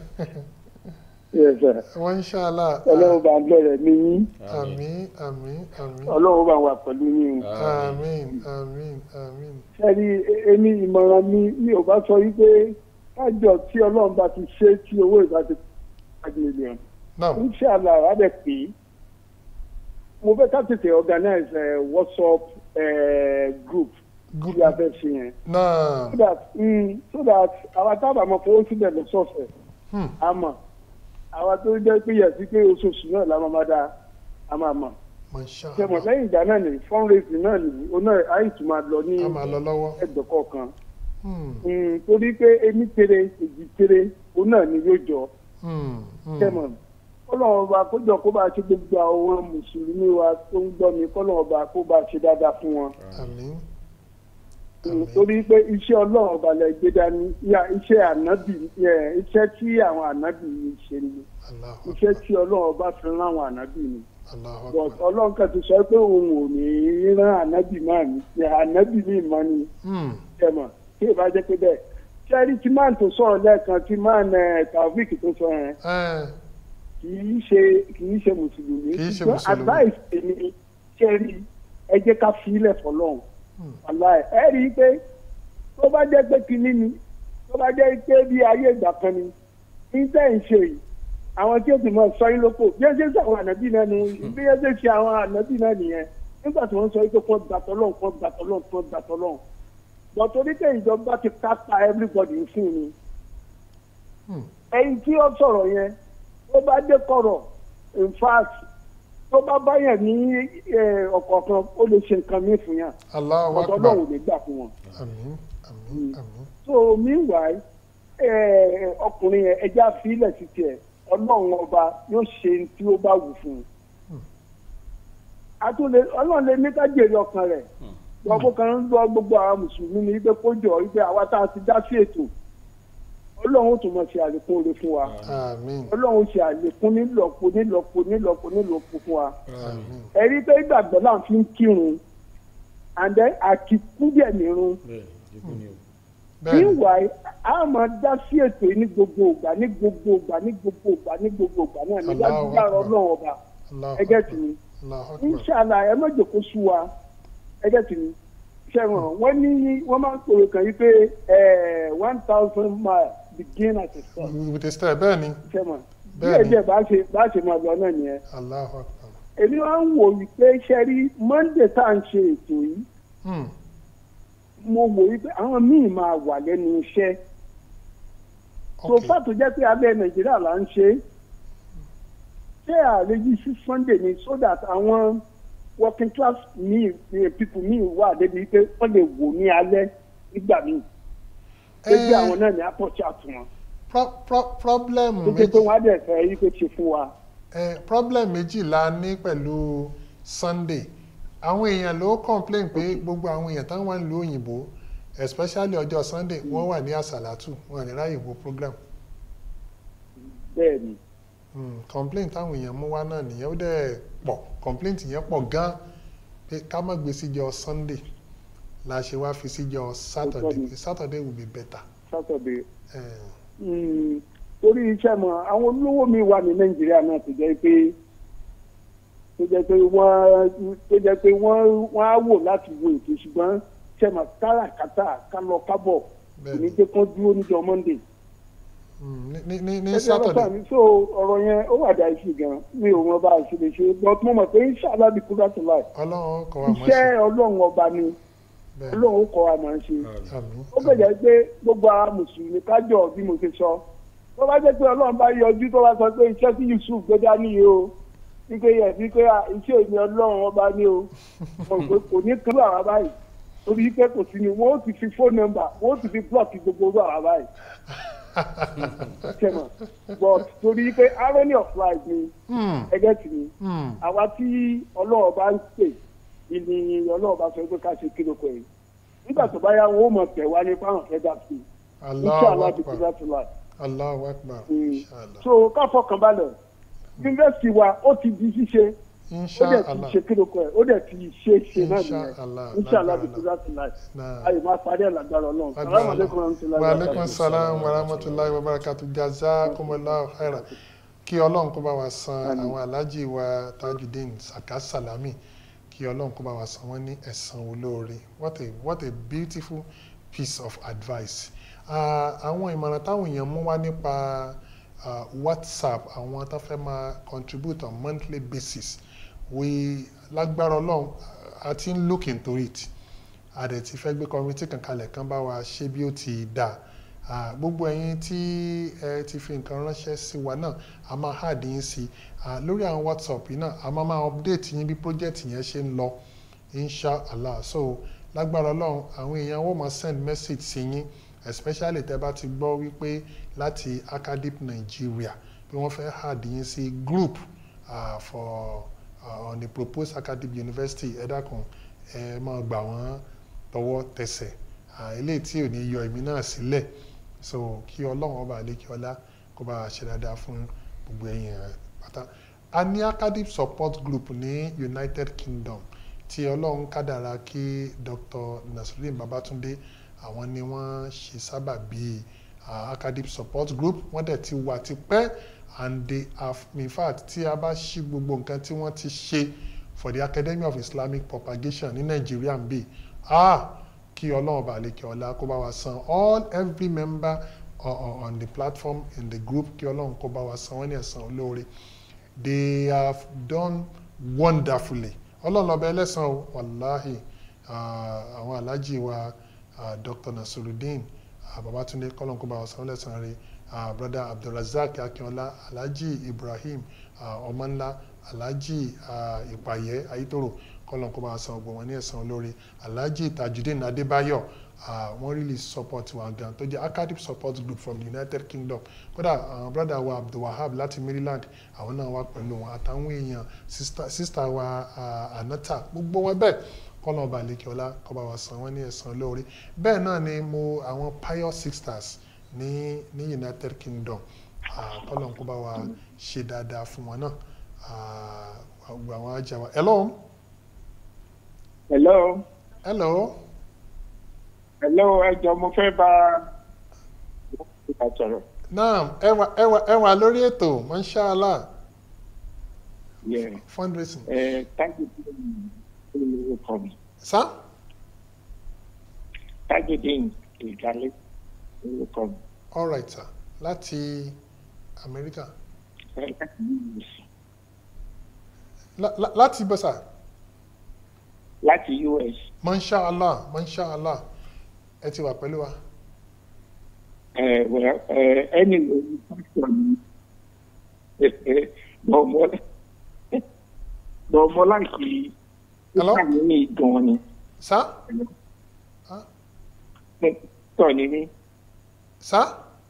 Yes, sir. wọn inshallah Ọlọ́run bá ń bẹ̀rẹ̀ ní yín. àmín àmín àmín Ọlọ́run bá wà pẹ̀lú yín. àmín àmín àmín Ṣẹ́ni èmi ìmọ̀ràn mi mi ò bá sọ wípé kájọ tí Ọlọ́run bá ti ṣe tí owó ìbá ti five million. náà Inshallah, wà á dẹ̀ pé mo fẹ́ ká tètè organize a WhatsApp uh, group tí a fẹ́ ṣe yẹn. náà So that mm, so that àwa tábà máa fowó síbẹ̀ lọ́sọ̀ọ̀sẹ̀ Hmm. a mọ̀ àwa tó jẹ́ pé yẹ̀ sí pé oṣooṣù náà la máa máa dá a máa mọ̀. masha Ṣé mọ̀ allah lẹ́yìn ìgbà náà ni fundraising náà ni oná àìsùn máa lọ ní a máa lọ lọ́wọ́ ẹgbẹ́ kọ̀ọ̀kan Hmm, Mm, torí pé ení tere èjì tere òun náà ni yóò jọ hmm, hmm. tẹmọ kọlọ́wọ́n ọba kójọ kó bá ṣe gbogbo àwọn mùsùlùmí wa tó ń gbọ́ mi kọlọ́wọ́n ọba kó bá ṣe dáadáa fún wọn. àmín Mm, àmín torí pé iṣẹ́ ọlọ́run ọba lẹ gbé dání ya iṣẹ́ ànábì ẹ, iṣẹ́ tí àwọn ànábì yìí ṣe ni Allahu iṣẹ́ Akbar, tí ọlọ́run ọba fi rán àwọn ànábì ni Allahu but Akbar. ọlọ́run kan ti sọ pé òun ò ní í rán ànábì náà ní ànábì ní ìmọ̀ ni Hmm, tẹmọ tí ì bá jẹ́ pé bẹ́ẹ̀ ṣẹ́rí tí máà tó sọ̀rọ̀ lẹ́ẹ̀kan tí máà nẹ taofik tó sọ yẹn eh, kì í ṣe kì í ṣe mùsùlùmí Kì í ṣe ṣùgbọ́n mùsùlùmí. advice èmi ṣẹ́rí ẹ jẹ́ ká fi ilẹ̀ fọlọ́run Hmm. aláì ẹ rí i pé tó bá jẹ́ pé kinní ni tó bá jẹ́ pé bí ayé ìgbà kan ni ní tẹ́ ń ṣe yìí àwọn tí ó ti mọ sọ yín lóko bí ẹ ṣe ń ṣe àwọn ànábì náà ni bí ẹ ṣe ń ṣe àwọn ànábì náà nìyẹn nígbà tí wọ́n sọ pé kọ́ gbàtọ́ lọ́n kọ́ gbàtọ́ lọ́n kọ́ gbàtọ́ lọ́n bọ̀ torí pé ìjọba ti kápá everybody fún ni hmm. ẹyin tí ó sọ̀rọ̀ yẹn tó bá dé kọ̀rọ̀ in fact tó bá báyàn ní eh, ọ̀kọ̀ọ̀kan ó lè ṣe nǹkan mí fún yàn Allahu ọ̀dọ́ Akbar. náà ò lè gbà fún wọn. àmín àmín àmín so meanwhile eh, ọkùnrin yẹn ẹja fílẹ̀ sí tiẹ̀ ọlọ́run ọba yóò ṣe ní tí ó bá wù fún un. àtúndé ọlọ́run lè ní ká jèrè ọkàn rẹ̀ lọ́kọ́ kan ń lọ gbogbo àwọn mùsùlùmí ní wípé kó jọ wípé àwa tá a ti dá sí ètò ọlọ́run ó tún mọ̀ ṣe àlékún oore fún wa àmín ọlọ́run ṣe àlékún nílọ́po nílọ́po nílọ́po nílọ́po fún wa àmín ẹ̀rí pé ìgbàgbọ́ náà fi ń kírun and then àkíkú díẹ̀ nírun bẹ́ẹ̀ ìdíkù ni o. bẹ́ẹ̀ni meanwhile a máa dá sí ètò yìí ní gbogbo ìgbà ní gbogbo ìgbà ní gbogbo ìgbà ní gbogbo ìgbà náà ní Allahu lágbára Akbar. ọlọ́run ọba Allahu ẹgẹ́ Akbar. tì mí Allahu Akbar. inṣàlá ẹ má jòkó sú wa ẹgẹ́ tì mí ṣẹ́wọ̀n wọ́n ní wọ́n máa ń pòrò kàn yí pé one thousand mile begin at a stop with a step bẹ́ẹ̀ni ṣẹ́wọ̀n Bẹ́ẹ̀ni. díẹ̀ díẹ̀ bá ṣe bá ṣe máa lọ náà nìyẹn Allahu Akbar. èmi wá ń wò wípé ṣẹ́rí monday tá à ń ṣe ètò yìí Hmm, mo wò wípé àwọn míì máa wà lẹ́nu iṣẹ́ so okay. fàtó jẹ́ pé abẹ́ nàìjíríà là ń ṣe ṣé àlejò sí sunday ni so that àwọn working class míì eh, people míì wà débi pé wọ́n lè wò ní alẹ́ nígbà míì pé bí Eh. àwọn náà ní apọ̀chí àtúnwọ̀n Pro- pro- problem tó jẹ́ pé méjì wọ́n á dẹ̀ fẹ́ yí pé ṣe fún wa. eh, problem méjì la ní pẹ̀lú Sunday àwọn èèyàn ló complain pé gbogbo àwọn èèyàn táwọn wà nílùú òyìnbó especially ọjọ́ Sunday wọ́n wà ní àsàlátù wọn ní ráyè wo program bẹ́ẹ̀ ni Hmm, complaint táwọn èèyàn mú wá náà nìyẹn ó dẹ̀ pọ̀ complaint yẹn pọ̀ gan pé ká má gbé síjọ́ Sunday la ṣe wá fi síjọ́ Saturday ni. Saturday will be better. saturday Eh, Mm, torí iṣẹ́ mọ̀ àwọn olówó mi wà ní nàìjíríà náà tó jẹ́ pé tó jẹ́ pé wọ́n tó jẹ́ pé wọ́n wọ́n á wò láti wo ètò ṣùgbọ́n iṣẹ́ mọ̀ káràkátà kálọ kábọ̀ kò ní bẹ́ẹ̀ni jẹ́ kán dúró níjọ́ monday. Hmm, ní ní ní ní Ẹgbẹ́ Saturday ọlọ́pàá mi so ọ̀rọ̀ yẹn ó wà dáa sí gan mi ò mọ bá a ṣe lè ṣe but mo mọ̀ pé inshallah bí kúrò tó láì Ọlọ́run kọ́ wa mọ̀ ṣe iṣẹ́ ọlọ́run ọba ni bẹ́ẹ̀ ọlọ́run ó kọ́ wa máa ń ṣe. àmín ó gbẹ̀jẹ̀ pé gbogbo àwọn mùsùlùmí kájọ bí mo ṣe sọ tó bá jẹ́ pé ọlọ́run bá yọjú tó bá sọ pé iṣẹ́ tí yusuf gbé dání yìí o wípé yẹ wípé à, iṣẹ́ èmi ọlọ́run ọba ní o Mo rò pé kò ní kúrò àwa báyìí torí pé kò sí ni wọ́n ó ti fi fóònù nọ́mbà wọ́n ó ti fi blọọkì gbogbo owó àwa báyìí ṣẹ̀mọ̀ but torí pé irony of life ni Hmm, ẹgẹ́ tì ní hmm, àwa tí ọlọ́run bá ń pè ìní ọlọ́run bá sọ pé ká ṣe kí ló kọ yìí nígbà tó bá yá wọn ó mọ̀ tẹ̀ wá ní fáwọn fẹ́ dà sí i Allahu inshallah bí Akbar kúrò tó láì. Allahu Akbar Mm. inshallah so ká fọkàn balẹ̀ yunifásitì wa ó ti di ṣíṣe ó dẹ̀ ti inshallah ṣe kílókò ẹ̀ ó dẹ̀ ti ṣe ṣe náà Inshallah, nìyẹn inshallah bí lágbára kúrò tó láì. náà. ayé máa parí ẹ̀ lágbára ọlọ́run salamu aleykum rahmatulahi wa aleykum salaam wa rahmatulahi wa barakatu jazakumullahu khairan kí ọlọ́run kó bá wa san àwọn aláàjì wa tajudeen saka salami kí ọlọ́run kó bá wa san wọ́n ní ẹ̀san olóore what a what a beautiful piece of advice Ah, àwọn ìmọ̀ràn táwọn èèyàn mú wá nípa ah, whatsapp àwọn tó fẹ́ máa contribute on monthly basis we lágbára ọlọ́run a ti ń look into it a dẹ̀ ti fẹ́ gbé kọmitì kan kalẹ̀ kan bá wa ṣe bí ó ti dà Ah, gbogbo ẹ̀yin tí ẹ ti fi nǹkan ránṣẹ́ sí wa náà a máa hard yín sí i lórí àwọn whatsapp yìí náà a máa máa update yín bí project yẹn ṣe ń lọ inshallah so lágbára ọlọ́run àwọn èèyàn wọ́n máa send message sí yín especially tẹ́ bá ti gbọ́ wípé láti academic Nigeria bí wọ́n fẹ́ add yín sí group uh, for uh, on the proposed academic university ẹ dákun ẹ máa gbà wọ́n tọwọ́ tẹsẹ̀ eléyìí tí ò ní yọ èmi náà sílẹ̀ so kí ọlọ́run ọba àlékí ọlá kó bá a ṣe dáadáa fún gbogbo ẹ̀yin rẹ̀ pátá a ní academic support group ní United Kingdom tí ọlọ́run kádàrá kí Dr. Nasruddin Babatunde àwọn ni wọ́n ṣe sábà bíi uh, academic support group wọ́n dẹ̀ ti wà tipẹ́ and they have in fact tí a bá ṣí gbogbo nǹkan tí wọ́n ti ṣe for the Academy of Islamic Propagation ní Nàìjíríà ń bì ah kí ọlọ́run bá lè kí ọlá kó bá wa san all every member uh, uh, on the platform in the group kí ọlọ́run kó bá wa san wọ́n ní ẹ̀san olóore they have done wonderfully ọlọ́run ọba ẹlẹ́san o wàláhì àwọn aláàjì wa Dr. Nasruddin Babatunde kọ́lọ́n kó bá wa san wọ́n lẹ́san rẹ̀ brother Abdulrasaq Akínọlá aláàjì Ibrahim ọmọnlá aláàjì ìpàyẹ ayítòrò kọ́lọ́n kó bá wa san ọgbọ̀n wọn ní ẹ̀san olóore aláàjì Tajudeen Adébáyọ̀ uh, wọ́n really support wa gan tó jẹ́ academic support group from the United Kingdom kódà uh, brother wa Abdulwahab láti Maryland àwọn náà wà pẹ̀lú wọn àtàwọn èèyàn sister, sister wa uh, Anata gbogbo wọn bẹ́ẹ̀ kọ́lọ́n ọba àlekíọ́lá kó bá wa san wọ́n ní ẹ̀san lóore bẹ́ẹ̀ náà ni mo àwọn Pious Sisters ní ní United Kingdom kọ́lọ́n kó bá wa ṣe dáadáa fún wọn náà gbogbo àwọn ajá wa hello. hello. hello hello ẹjọ mo fẹ́ bá a sọ̀rọ̀. naam ẹ wà ẹ wà ẹ wà lórí ètò mashallah yeah fundraising. ẹ Tajudeen orúkọ mi sá Tajudeen ìdálé orúkọ mi. all right sir láti Amẹ́ríkà ẹ láti US La- la- láti bọ́ sà láti US mashallah mashallah ẹ ti wà pẹ̀lú wa. ẹ wẹ ẹ ẹni lórí pásítọ̀ mi bọ̀mọ́ bọ̀mọ́ láti Hello? nígbà mi ní gan ni sá pásítọ̀ ni mí sá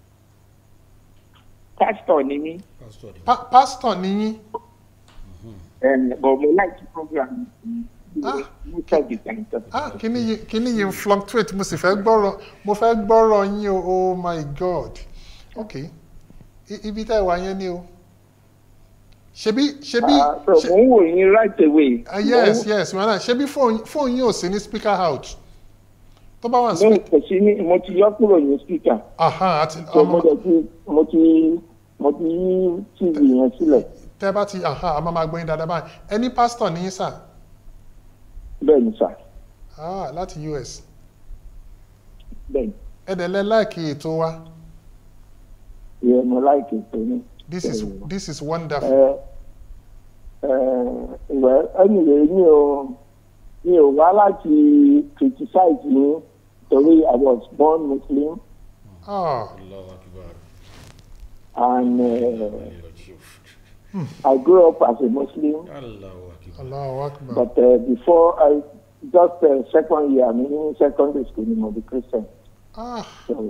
pásítọ̀ ni mí Pastor ni. Pa- pásítọ̀ níyín bọ̀mọ́ láti program Ah. mo tọ́ dìtàǹtọ̀. ah kíní yìí kíní yìí ń fluctuate mo sì fẹ́ gbọ́rọ̀ mo fẹ́ gbọ́rọ̀ yín o oh my god ok I- ibi tá ẹ wà yẹn ni o ṣebí ṣebí Ah, so ṣe- mo ń wò yín right away. ah, yes yes wọn ṣebí fóònù fóònù yín ò sí ní speaker out tó bá wà ní mo speaker kò sí ní mo ti yọ kúrò ní speaker aha àti so mo ọmọ dẹ̀ ti mo ti mo ti yí tv yẹn sílẹ̀ tẹ bá ti aha a máa máa gbóyin dáadáa báyìí ẹni pásítọ̀ níyín sà bẹ́ẹ̀ ni sà ah láti US bẹ́ẹ̀ ni ẹ̀dẹ̀lẹ̀ láìkí ètò wa ìyẹn mo láìkè tó ní. this is Bẹ́ẹ̀ni. this is wonderful. ẹ ẹ ìwẹ anyway mi ò mi ò wá láti criticize yín torí I was born Muslim ah Allahu Akbar. and uh, I grew up as a Muslim. Allahu Akbar. Allahu Akbar. But uh, before I just uh, second year, I mean secondary school, you know, the Christian. ah So,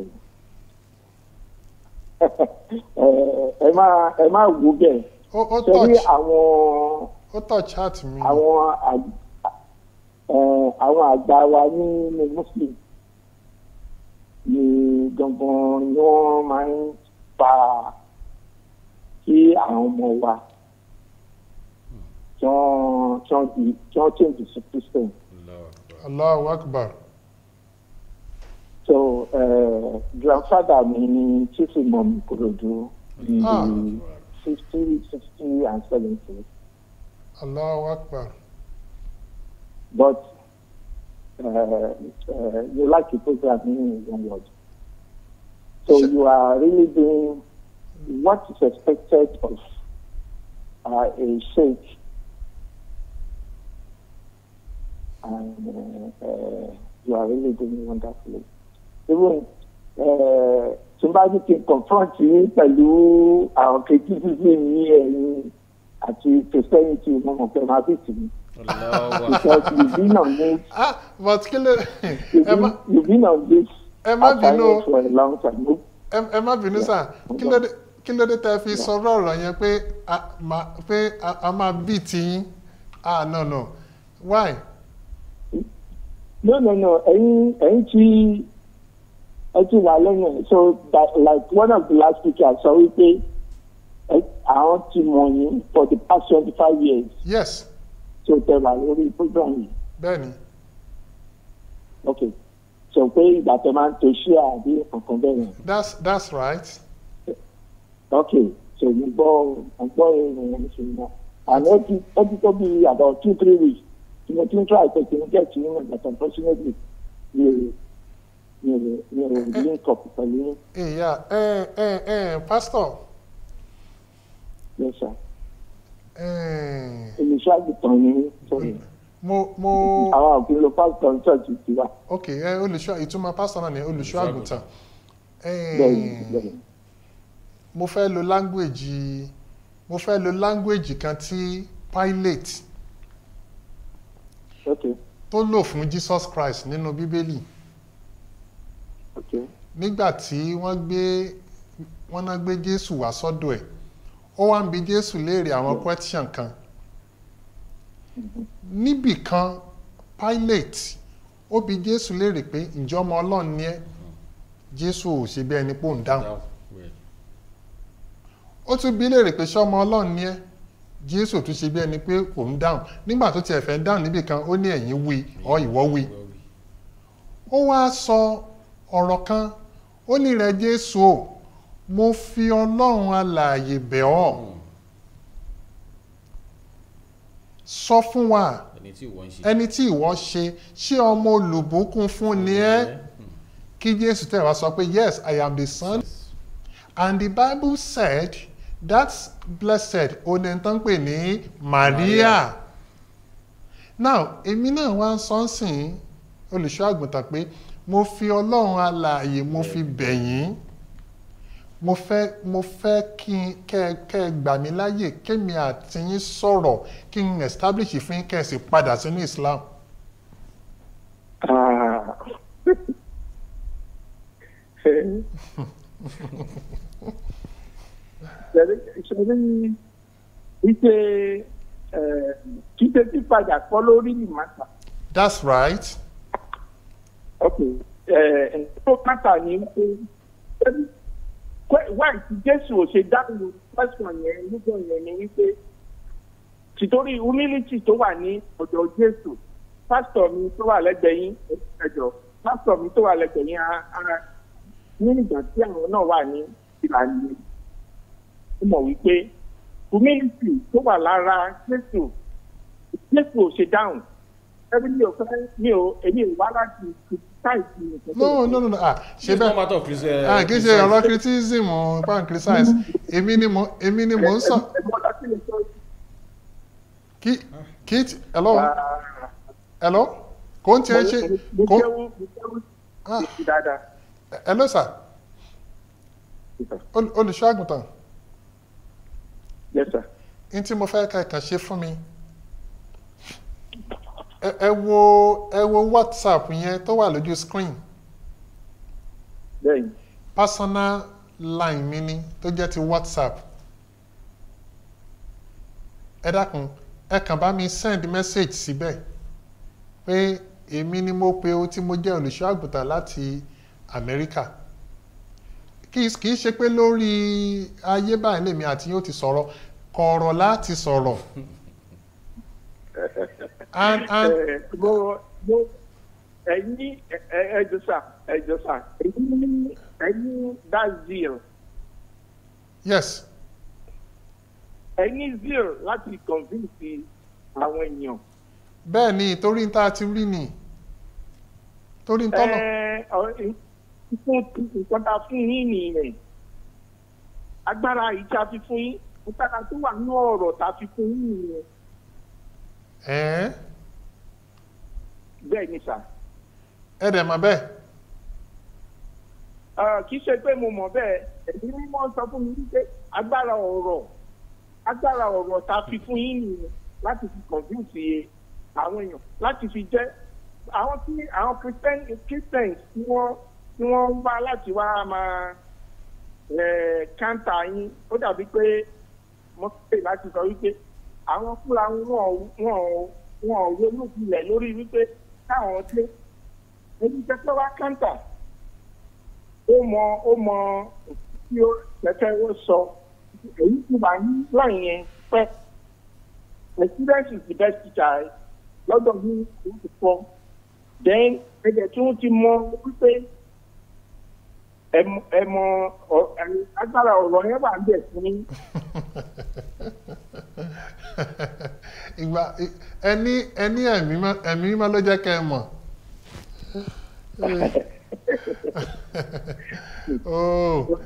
ẹ máa ẹ máa wò bẹ́ẹ̀ ó ó torí touch àwọn ó touch heart mi. àwọn àg- ẹ, àwọn àgbà wa nínú Muslim ni gangan ni wọ́n máa ń fa kí àwọn ọmọ wa tí wọ́n tí wọ́n di tí wọ́n change sí Christian. Allahu Akbar. Allahu Akbar. So uh, grandfather mi ni chief imam Ikorodu in Ah. the fifty, sixty and seventy. Allahu Akbar. But uh, uh, you like to program in one word. So Sure. you are really doing what is expected of uh, a sheikh. And uh, uh, you are really doing wonderfully. Even uh, somebody can confront you pẹ̀lú àwọn criticism ní ẹ̀yìn àti christianity mo mọ̀ pé máa bí tì mí. Allahu because you've been on this ah but kí ló you've ẹ má been, you've been on this ẹ má bínú o. assignment for a long time. ẹ ẹ má bínú sà kí ló dé kí ló dé tẹ fi sọ̀rọ̀ ọ̀rọ̀ yẹn pé a ma pé a a máa bí tiyín ah no no why no no no ẹ̀yin ẹ̀yin tí ẹ ti wà lẹ́yìn ẹ̀ so that like one of the last speakers sọ wípé ẹ àwọn ti mọ̀ yín for the past twenty five years yes so tẹ wà lórí program yìí bẹ́ẹ̀ni ok so pé ìgbà tẹ máa ń to ṣíà àbí nǹkan bẹ́ẹ̀ yẹn that's that's right ok so mo gbọ́ mo gbọ́ ìrìn yẹn ṣe náà and ó ti ó ti tó bí about two three weeks tí mo ti ń try pé kí n get to you but unfortunately mi ò mi ò mi ò link up pẹ̀lú yín. ìyá ẹ ẹ ẹ pastor yes sir ẹ olùṣọ́ àgùntàn ni sorry mo mo àwọn òfin ló pásítọ̀ ní church ti wà ok ẹ olùṣọ́ ìtumọ̀ pastor náà ni olùṣọ́ àgùntàn bẹ́ẹ̀ bẹ́ẹ̀ mo fẹ́ lo language mo fẹ́ lo language kan tí Pilate ok tó lò fún Jesus Christ nínú bíbélì ok nígbà tí wọ́n gbé wọ́n náà gbé Jésù wá sọ́dọ̀ ẹ̀ ó wá ń bi Jésù léèrè àwọn question kan níbì kan Pilate ó bi Jésù léèrè pé ǹjẹ́ ọmọ Ọlọ́run ni ẹ́ Jésù ò ṣe bí ẹni pò ń dáhùn ó tún bi léèrè pé ṣé ọmọ Ọlọ́run ni ẹ́ Jésù ò tún ṣe bí ẹni pé kò ń dáhùn nígbà tó tiẹ̀ fẹ́ dáhùn níbì kan ó ní ẹ̀yin wí ọ ìwọ wí ó wá sọ ọ̀rọ̀ kan ó ní rẹ Jésù o mo fi Ọlọ́run alààyè bẹ̀ ọ́ sọ fún wa ẹni tí ìwọ ń ṣe ẹni tí ìwọ ṣe ṣé ọmọ olùbùkún fún ni ẹ́ kí Jésù tẹ̀ wá sọ pé yes I am the son and the Bible said that's blessed oní tó ń pè ní Maria now èmi náà wá ń sọ ń sìn olùṣọ́ àgùntàn pé mo fi Ọlọ́run alààyè mo fi bẹ̀ yín mo fẹ́ mo fẹ́ kí n kẹ́ kẹ́ ẹ gbà mí láyè kémi àti yín sọ̀rọ̀ kí n establish fún yín kẹ́ ẹ sì padà sínú Islam. Ah. ṣe ike kíkẹ́ pípadà kọ́ lórí ìmọ̀ta. that's right. ok tó mátà ní pé wáì tí Jésù ò ṣe dáhùn question yẹn nígbà yẹn ni wípé tìtorí humility tó wà ní ọ̀dọ̀ Jésù pásítọ̀ mi tó wà lẹ́gbẹ̀ẹ́ yín ẹ̀jọ̀ pásítọ̀ mi tó wà lẹ́gbẹ̀ẹ́ yín ara ní ìgbà tí àwọn náà wà ní ìlànà ó mọ̀ wípé humility tó wà lára Jésù Jésù ò ṣe dáhùn ẹbí mi ò fẹ́ mi ò èmi ò wá láti criticize nǹkan tó no no no no ah ṣe It's not bẹ́ẹ̀ matter of Christian. ah kì í ṣe ọ̀rọ̀ criticism pan criticize èmi ni mo èmi ni mo ń sọ ẹ̀gbọ́n ọ̀dọ́ sí mi sọ kí kí t- hello hello kò ń tiẹ̀ ṣe mo kò jẹ́wọ́ mo jẹ́wọ́ ah sí dáadáa. hello sir Ol- olùṣọ́ àgùntàn yes sir. n tí mo fẹ́ ká ẹ̀kan ṣe fún mi ẹ ẹ wo ẹ wo WhatsApp yẹn tó wà lójú screen bẹ́ẹ̀ni personal line mi ni tó jẹ́ ti WhatsApp ẹ dákun ẹ kàn bá mi send message síbẹ̀ pé èmi ni mo pe o tí mo jẹ́ olùṣọ́ àgùntàn láti Amẹ́ríkà kì í kì í ṣe pé lórí ayé báyìí lèmi àti yóò ti sọ̀rọ̀ kọ̀ọ̀rọ̀ láti sọ̀rọ̀ and and ẹ mo mo ẹyin ẹjọ sà ẹjọ sà ẹyin ẹyin that zeal yes ẹyin zeal láti convince àwọn èèyàn. bẹ́ẹ̀ ni torí n tá a ti rí ni torí n tọ́nà ẹ ọ fún nǹkan tá a fún yín nìyẹn agbára yìí tá a fi fún yín agbára tó wà ní ọ̀rọ̀ tá a fi fún yín nìyẹn ẹ̀ẹ́n bẹ́ẹ̀ ni sà. ẹ dẹ̀ mọ̀ bẹ́ẹ̀ Ah, kì í ṣe pé mo mọ̀ bẹ́ẹ̀ ẹ̀mí mímọ́ sọ fún mi wípé agbára ọ̀rọ̀ agbára ọ̀rọ̀ tá a fi fún yín nìyẹn láti fi convince àwọn èèyàn láti fi jẹ́ àwọn tí àwọn christian christians tí wọ́n tí wọ́n wá láti wá máa kántà yín ó dàbí pé wọ́n pè láti sọ wípé àwọn fúnra wọn wọn wọn ò ronú pilẹ̀ lórí wípé káwọn dé ẹni tẹ́tẹ́ wá kántà ó mọ ó mọ tí ó tẹ́tẹ́ ó sọ èyí tí wà ní láì yẹn pẹ́ experience is the best teacher lọ́dọ̀ ní oṣù fọ́ then ẹ̀jẹ̀ tí wọ́n ti mọ wípé ẹ mọ agbára ọ̀rọ̀ yẹn wà ń bẹ̀ fún yín. ìgbà ẹni ẹni ẹ̀mí mímọ́ ló jẹ́ kẹ́ ẹ mọ̀ oh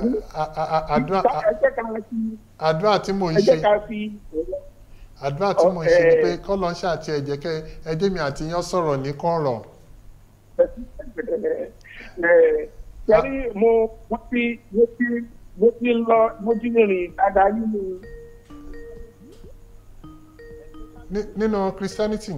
àdúrà tí mò ń ṣe àdúrà tí mò ń ṣe ni pé kọ́lọ́ ń ṣàti ẹ̀jẹ̀ kẹ́ ẹjẹ́ mi àti yán sọ̀rọ̀ ní kọ̀rọ̀. Sẹ́rí mo mo ti mo ti mo ti lọ mo ti rìn dáadáa nínú. Nínú Christianity.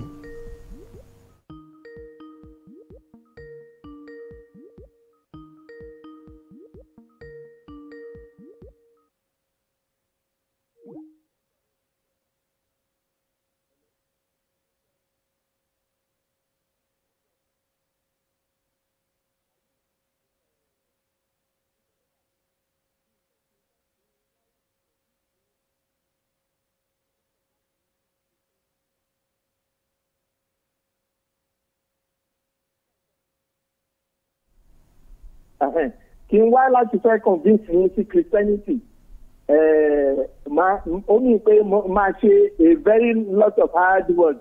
kí n wá láti fẹ́ convince yín sí christianity ó ní pé máa ṣe a very lot of hard work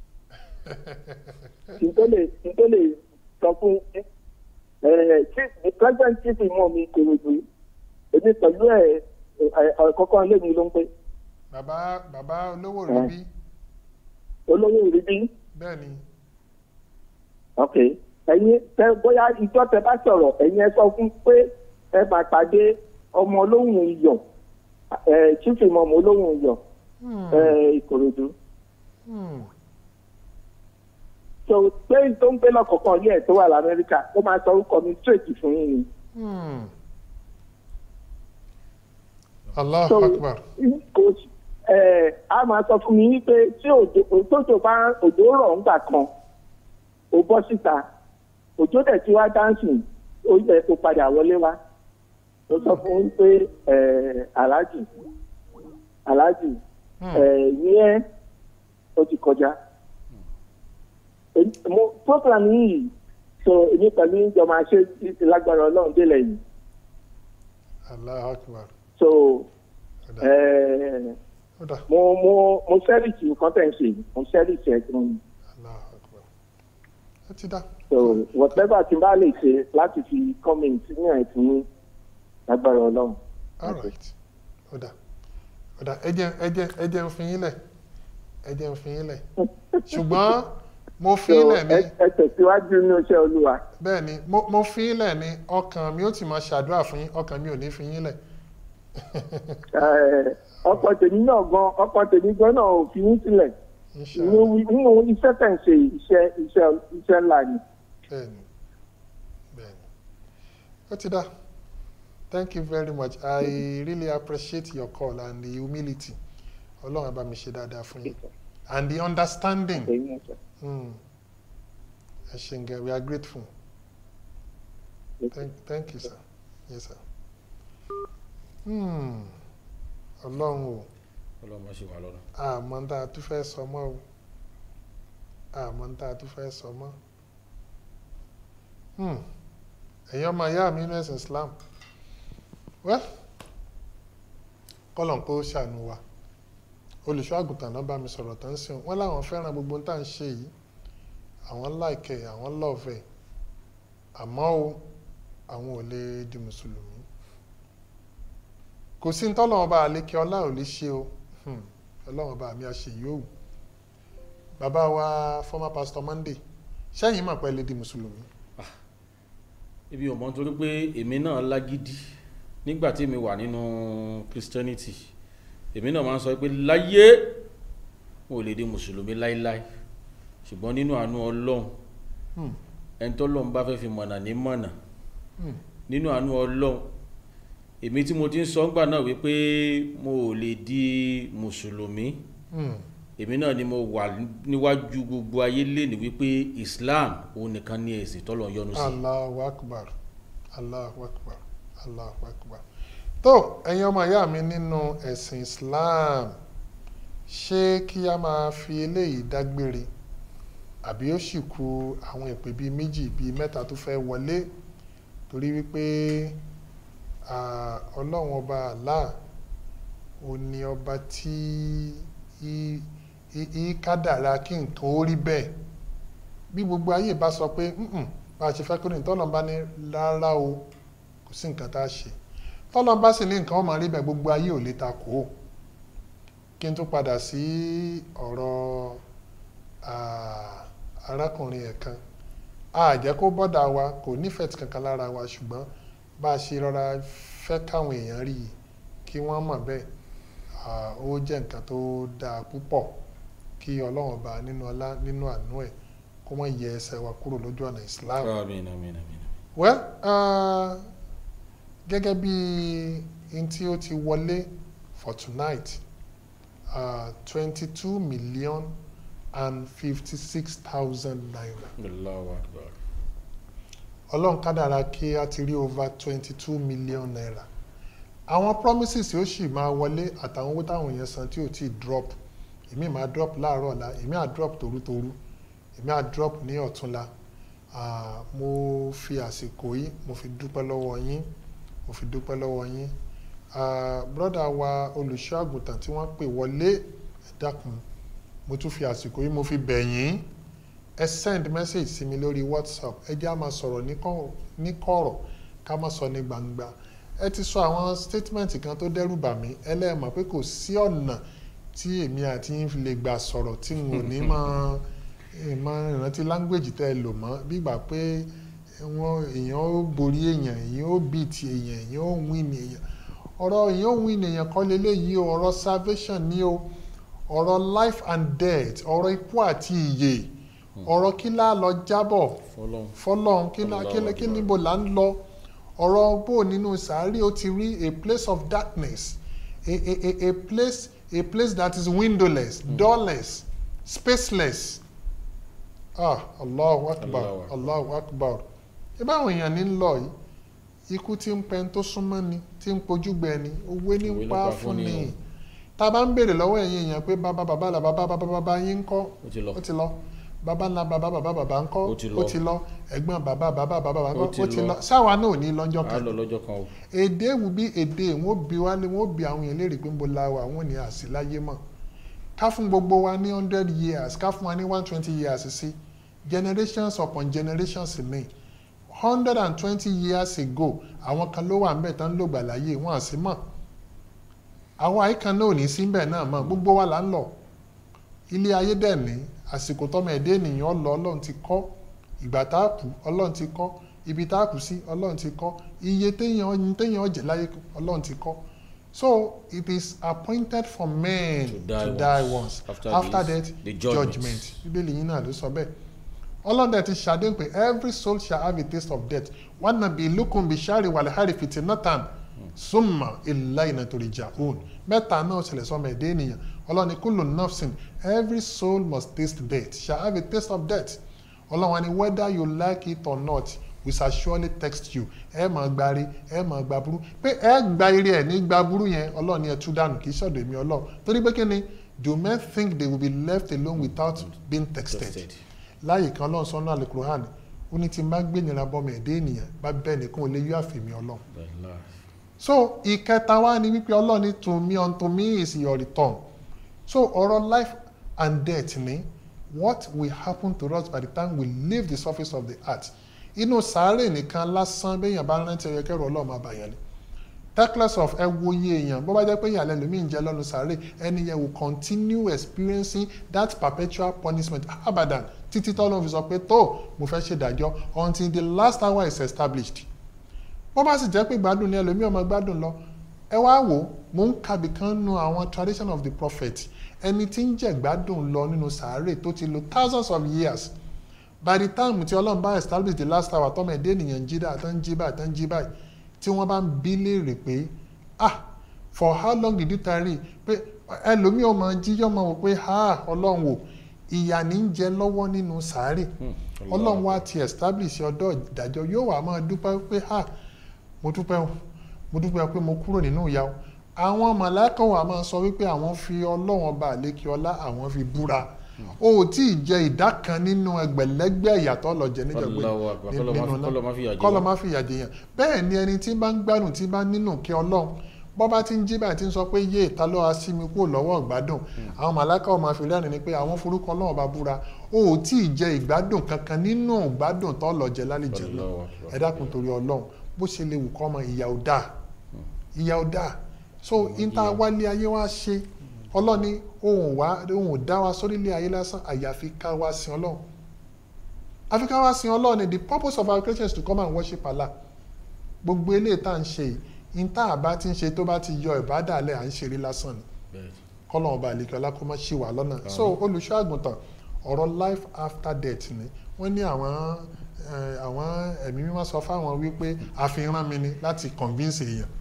kí n tó lè kí n tó lè sọ fún the president chief imọ̀ mi kòròdú èmi pẹ̀lú ẹ̀ ọ̀kọ̀ọ̀kan lèmi ló ń pè. bàbá bàbá olówó rí bí. olówó rí bí. bẹ́ẹ̀ ni. ok ẹ̀yin tẹ bóyá ìjọ tẹ bá sọ̀rọ̀ ẹ̀yin ẹ sọ fún pé ẹ máa pàdé ọmọ olóhùn iyọ̀ ẹ chief imam olóhùn iyọ̀ ẹ ìkòròdú. so pé tó ń gbé lọ́kọ̀ọ̀kan yẹ tó wà lamẹ́ríkà ó máa sọ orúkọ mi straight fún yín ni. Allahu Akbar. kò ẹ a máa sọ fún mi wípé tí òjò bá òjò rọ̀ ńgbà kan ó bọ́ síta òjò dẹ̀ tí wá dáńsìn ó yẹ kó padà wọlé wá ó sọ fún un pé aláàjì aláàjì yẹn ó ti kọjá mo program yìí so èmi pẹ̀lú ìjọ máa ṣe lágbára ọlọ́run délẹ̀ yìí. Allahu Akbar. so mo mo mo sẹ́rìsì nǹkan tẹ̀ ń ṣe mo sẹ́rìsì ẹ̀ gan-an. Allahu Akbar. ẹ ti dá so whatever tí n bá lè ṣe láti fi comment ní àìsàn ní lágbára ọlọ́run. all right ọ̀dà ọ̀dà ẹ jẹ́ ẹ jẹ́ ẹ jẹ́ ń fi yín lẹ̀ ẹ jẹ́ ń fi yín lẹ̀ ṣùgbọ́n mo fi yín lẹ̀ ní. ẹ tẹ̀síwájú ní iṣẹ́ olúwa. bẹ́ẹ̀ ni mo fi yín lẹ̀ ní ọkàn mi ó ti máa ṣàdúrà fún yín ọkàn mi ò ní fi yín lẹ̀. ọkọ tèmi náà gan ọkọ tèmi gan náà ò fi yín sílẹ̀ nínú iṣẹ́ tẹ̀ ń ṣe iṣẹ́ iṣẹ́ iṣẹ́ ńlá ni. bẹ́ẹ̀ni bẹ́ẹ̀ni ó ti dá thank you very much i really appreciate your call and the humility ọlọ́run á bá mi ṣe dáadáa fún yín and the understanding ẹ ṣe ń gẹ we are grateful thank, thank you sir yes sir ọlọ́run o ọlọ́run má ṣe wà lọ́nà. àmọ́ ń tá a tún fẹ́ sọ mọ́ o àmọ́ ń tá a tún fẹ́ sọ mọ́ ẹ̀yin ọmọ ìyá mi inú ẹ̀sìn Islam well kọ́lọ̀n kó ṣàánú wa olùṣọ́ àgùntàn náà bá mi sọ̀rọ̀ tán sí wọn láwọn fẹ́ràn gbogbo ń tà ń ṣe yìí àwọn láìkẹ́ àwọn lọ́ọ̀fẹ́ àmọ́ o àwọn ò lè di mùsùlùmí kò sí ní tọ́lọ́wọ́n bá àlékè ọlá ò lè ṣe o ọlọ́wọ́n bá mi àṣẹ yóò bàbá wa former pastor Monday sẹ́yìn mọ̀ pé lè di mùsùlùmí. ibi ò mọ̀ nítorí pé èmi náà lágídí nígbà tí mi wà nínú Christianity èmi náà máa ń sọ pé láyé mo lè di mùsùlùmí láíláí ṣùgbọ́n nínú àánú ọlọ́run Hmm. ẹni tọ́lọ́run bá fẹ́ fi mọ̀nà ní mọ̀nà Hmm. nínú àánú ọlọ́run èmi tí mo ti ń sọ ńgbà náà wípé mo ò lè di mùsùlùmí Hmm. èmi náà ni mo wà níwájú gbogbo ayé lẹ́ni wípé islam òun nìkan ní ẹ̀sìn tọ́lọ́run yọ́nú sí Allahu akbar Allahu akbar Allahu akbar tó ẹ̀yin ọmọ ìyá mi nínú ẹ̀sìn Islam ṣé kí a máa fi eléyìí dágbére àbí ó sì kù àwọn ìpè bíi méjì bíi mẹ́ta tó fẹ́ wọlé torí wípé ah, ọlọ́run ọba Allah ó ní ọba tí í- í- í kádàrá kí nǹkan ó rí bẹ́ẹ̀ bí gbogbo ayé bá sọ pé "Mm-mm, bá a ṣe fẹ́ kó ní tọ́lọ́n bá ní rárá o kò sí nǹkan tá a ṣe tọ́lọ́n bá sì ní nǹkan ó máa rí bẹ́ẹ̀ gbogbo ayé ò lè ta kó o kí n tún padà sí ọ̀rọ̀ ah, arákùnrin ẹ̀ kan a jẹ́ kó bọ́dà wa kò nífẹ̀ẹ́ tí kankan lára wa ṣùgbọ́n bá a ṣe rọra fẹ́ káwọn èèyàn rí i kí wọ́n mọ̀ bẹ́ẹ̀ ah, ó jẹ́ nǹkan tó dáa púpọ̀ kí ọlọ́run ọba nínú ọlá nínú àánú ẹ̀ kó má yẹ ẹsẹ̀ wa kúrò lójú ọ̀nà Islam. àmín àmín àmín well uh, gẹ́gẹ́ bí n tí ó ti wọlé for tonight twenty two million and fifty six thousand naira Allahu akbar ọlọ́run kádàrá kí a ti rí over twenty two million naira àwọn promises yóò sì máa wọlé àtàwọn owó táwọn èèyàn san tí ò tí ì drop èmi máa drop láàárọ̀ ọ̀la èmi á drop torútorú èmi á drop ní ọ̀túnla Ah, mo fi àsìkò yìí mo fi dúpẹ́ lọ́wọ́ yín mo fi dúpẹ́ lọ́wọ́ yín Ah, brọ́dà wa olùṣọ́ àgùntàn tí wọ́n pè wọlé ẹ dákun mo tún fi àsìkò yìí mo fi bẹ̀ yín ẹ send message sí mi lórí whatsapp ẹ jẹ́ á máa sọ̀rọ̀ ní kọ̀- ní kọ̀rọ̀ ká má sọ ní gbangba ẹ ti sọ àwọn statement kan tó dẹ́rù bà mí ẹlẹ́ẹ̀mọ̀ pé kò sí ọ̀nà tí èmi àti yín fi lè gbà sọ̀rọ̀ tí n ò ní máa ìmọ̀ ìrántí language tẹ́ ẹ lò mọ́ bígbà pé wọn èèyàn ó borí èèyàn èèyàn ó beat èèyàn èèyàn ó win èèyàn ọ̀rọ̀ èèyàn ó win èèyàn kọ́ leléyìí o ọ̀rọ̀ salvation ni o ọ̀rọ̀ life and death ọ̀rọ̀ ikú àti ìyè ọ̀rọ̀ kí lá lọ jábọ̀ fọlọ́run fọlọ́run kí lá kí lá- kí níbo là ń lọ ọ̀rọ̀ bó nínú sàárì ó ti rí a place of darkness a a a a place a place that is windowless doorless spaceless ah allahu akbar Allahu akbar. allahu akbar ibà àwọn èèyàn ní lọ yìí ikú tí ń pẹ́ tó súnmọ́ ni tí ń pojú gbẹ ni owó ní Òwe ń ló pa pa fún fún ni ni o. tá a bá ń béèrè lọ́wọ́ ẹ̀yin èèyàn pé bàbá bàbá là bàbá bàbá bàbá yín ń kọ́ ó ti lọ ó ti lọ bàbá ńlá bàbá bàbá bàbá ń kọ́ Ó ti lọ. ó ti lọ ẹ̀gbọ́n bàbá bàbá bàbá bàbá ń Ó kọ́ ti ó ti lọ. lọ sáwa náà ò ní lọ́jọ́ á kan lọ lọ́jọ́ kan o èdè ewu bí èdè wọn bí wá lé wọn bí àwọn èèyàn léèrè pé ń bo la wa wọn ní àsìláyé mọ̀ ká fún gbogbo wa ní hundred years ká fún wa ní one twenty years sí generations upon generations ní hundred and twenty years ago àwọn kan ló wà ńbẹ̀ tán ló gbà láyé wọn àsì mọ̀ àwọn àyíkan náà ò ní sí ńbẹ̀ náà mọ̀ gbogbo wa là ń lọ ilé ayé dẹ̀ ní àsìkò tọ́mọ ẹ̀dẹ́ ènìyàn lọ ọlọ́run ti kọ́ ìgbà tá a kú ọlọ́run ti kọ́ ibi tá a kú sí ọlọ́run ti kọ́ iye téèyàn téèyàn ọ̀jẹ̀ láyé ọlọ́run ti kọ́ so it is appointed for men To to die die, once. once After after, this, death the judgment judgment. bíbélì yìí náà ló sọ bẹ́ẹ̀ ọlọ́run dẹ̀ ti ṣàdéhùn pé every soul shall have a taste of death wọn náà bí lukun bí sari wàlẹ́hárì fitinatan summa ilayna turja'un mẹ́ta náà ṣẹlẹ̀ sọ́mọ ẹ̀dẹ́ ènìyàn ọlọ́run ní kullu nafsin every soul must taste death shall have a taste of death ọlọ́run ni whether you like it or not we shall surely text you ẹ máa gba ire ẹ máa gba burú pé ẹ gba ire ẹ ní gba burú yẹn ọlọ́run ni ẹ tú dànù kì í ṣọ̀dọ̀ èmi ọlọ́run torí pé kí ni do men think they will be left alone without being texted Texted. láyè kan ọlọ́run sọ́nà àlùkùránì ó ní tí n bá gbé nira bọ́mọ ẹ̀dẹ́ ènìyàn bá bẹ́ẹ̀ nìkan ò lè yọ àfẹ̀mí ọlọ́run Bẹ́ẹ̀ so ìkẹta wa ni wípé ọlọ́run ní to me unto me is your return so ọ̀rọ̀ life and death ni what will happen to us by the time we leave the surface of the earth inú sàárè nìkan lásán béèyàn bá rántí ẹyẹ kẹrù ọlọ́run máa bàyàn ni teckless of ẹ wo iye èèyàn bó bá jẹ́ pé ìyàlẹ́ lómi ń jẹ lọ́nu sàárè ẹni yẹn will continue experiencing that perpetual punishment abadan títí tọ́lọ́run fi sọ pé tó mo fẹ́ ṣèdájọ́ until the last hour is established bó bá sì jẹ́ pé gbádùn ni ẹlòmíì ọmọ gbádùn lọ ẹ wá wò ó mò ń kàbí kan nu àwọn tradition of the prophet ẹni tí ń jẹ̀gbádùn lọ nínú sàárè tó ti lo thousands of years by the time tí ọlọ́run bá establish the last hour tọ́mọ ẹ̀dẹ́ ènìyàn jí dáa tán jí báyìí tán jí báyìí tí wọ́n bá ń bí léèrè pé ah for how long did you tarry pé ẹlòmíì ọmọ jíjọ́ mọ̀ wò pé ah ọlọ́run wò ìyà ní ń jẹ lọ́wọ́ nínú sàárè ọlọ́run wá ti establish ọdọ́ ìdájọ́ yóò wá máa dúpẹ́ pé ah mo dúpẹ́ o mo dúpẹ́ pé mo kúrò nínú ìyà o àwọn màláíkà wà máa sọ wípé àwọn fi ọlọ́run ọba àlékí ọlá àwọn fi búra o ò tí ì jẹ ìdá kan nínú ẹgbẹ̀lẹ́gbẹ̀ ìyàtọ̀ lọ́jẹ̀ níjọba Allahu Akbar. Kọ́lọ́ má fi- kọ́lọ́ má fìyà jẹ kọ́lọ́ wá. má fìyà jẹ yàn bẹ́ẹ̀ ni ẹni tí bá ń gbádùn tí bá nínú kí ọlọ́run bọ́ bá ti ń jí báyìí tí ń sọ pé yé ìta ló wá sí mi kúrò lọ́wọ́ ìgbádùn àwọn màláíkà ọmọ àfi rẹ́rìn ni pé àwọn forúkọ ọlọ́run bá búra o ò tí ì jẹ ìgbádùn kankan nínú ìgbádùn tó lọ́jẹ̀ lálejò náà Allahu Akbar. ẹ dákun torí ọlọ́run bó ṣe lè wù kọ́ ọmọ ìyà ò dáa ìyà ò dáa so níta wálé ayé wá ṣe ọlọ́ni ohun wá ohun ò dá wa sórílẹ̀ ayé lásán àyàfi ká wá sin ọlọ́run àfi ká wá sin ọlọ́run ni the purpose of our creation is to come and worship Allah gbogbo eléyìí tá à ń ṣe yìí níta àbá ti ń ṣe tó bá ti yọ ìbádàlẹ̀ à ń ṣeré lásán ni Bẹ́ẹ̀. kọ́lọ́n ọba àlekè ọlá kó má ṣì wà lọ́nà so olùṣọ́ àgùntàn ọ̀rọ̀ life after death ni wọ́n ní àwọn eh, àwọn ẹ̀mí mímọ́ sọ fáwọn wípé àfihàn mi ni láti convince èèyàn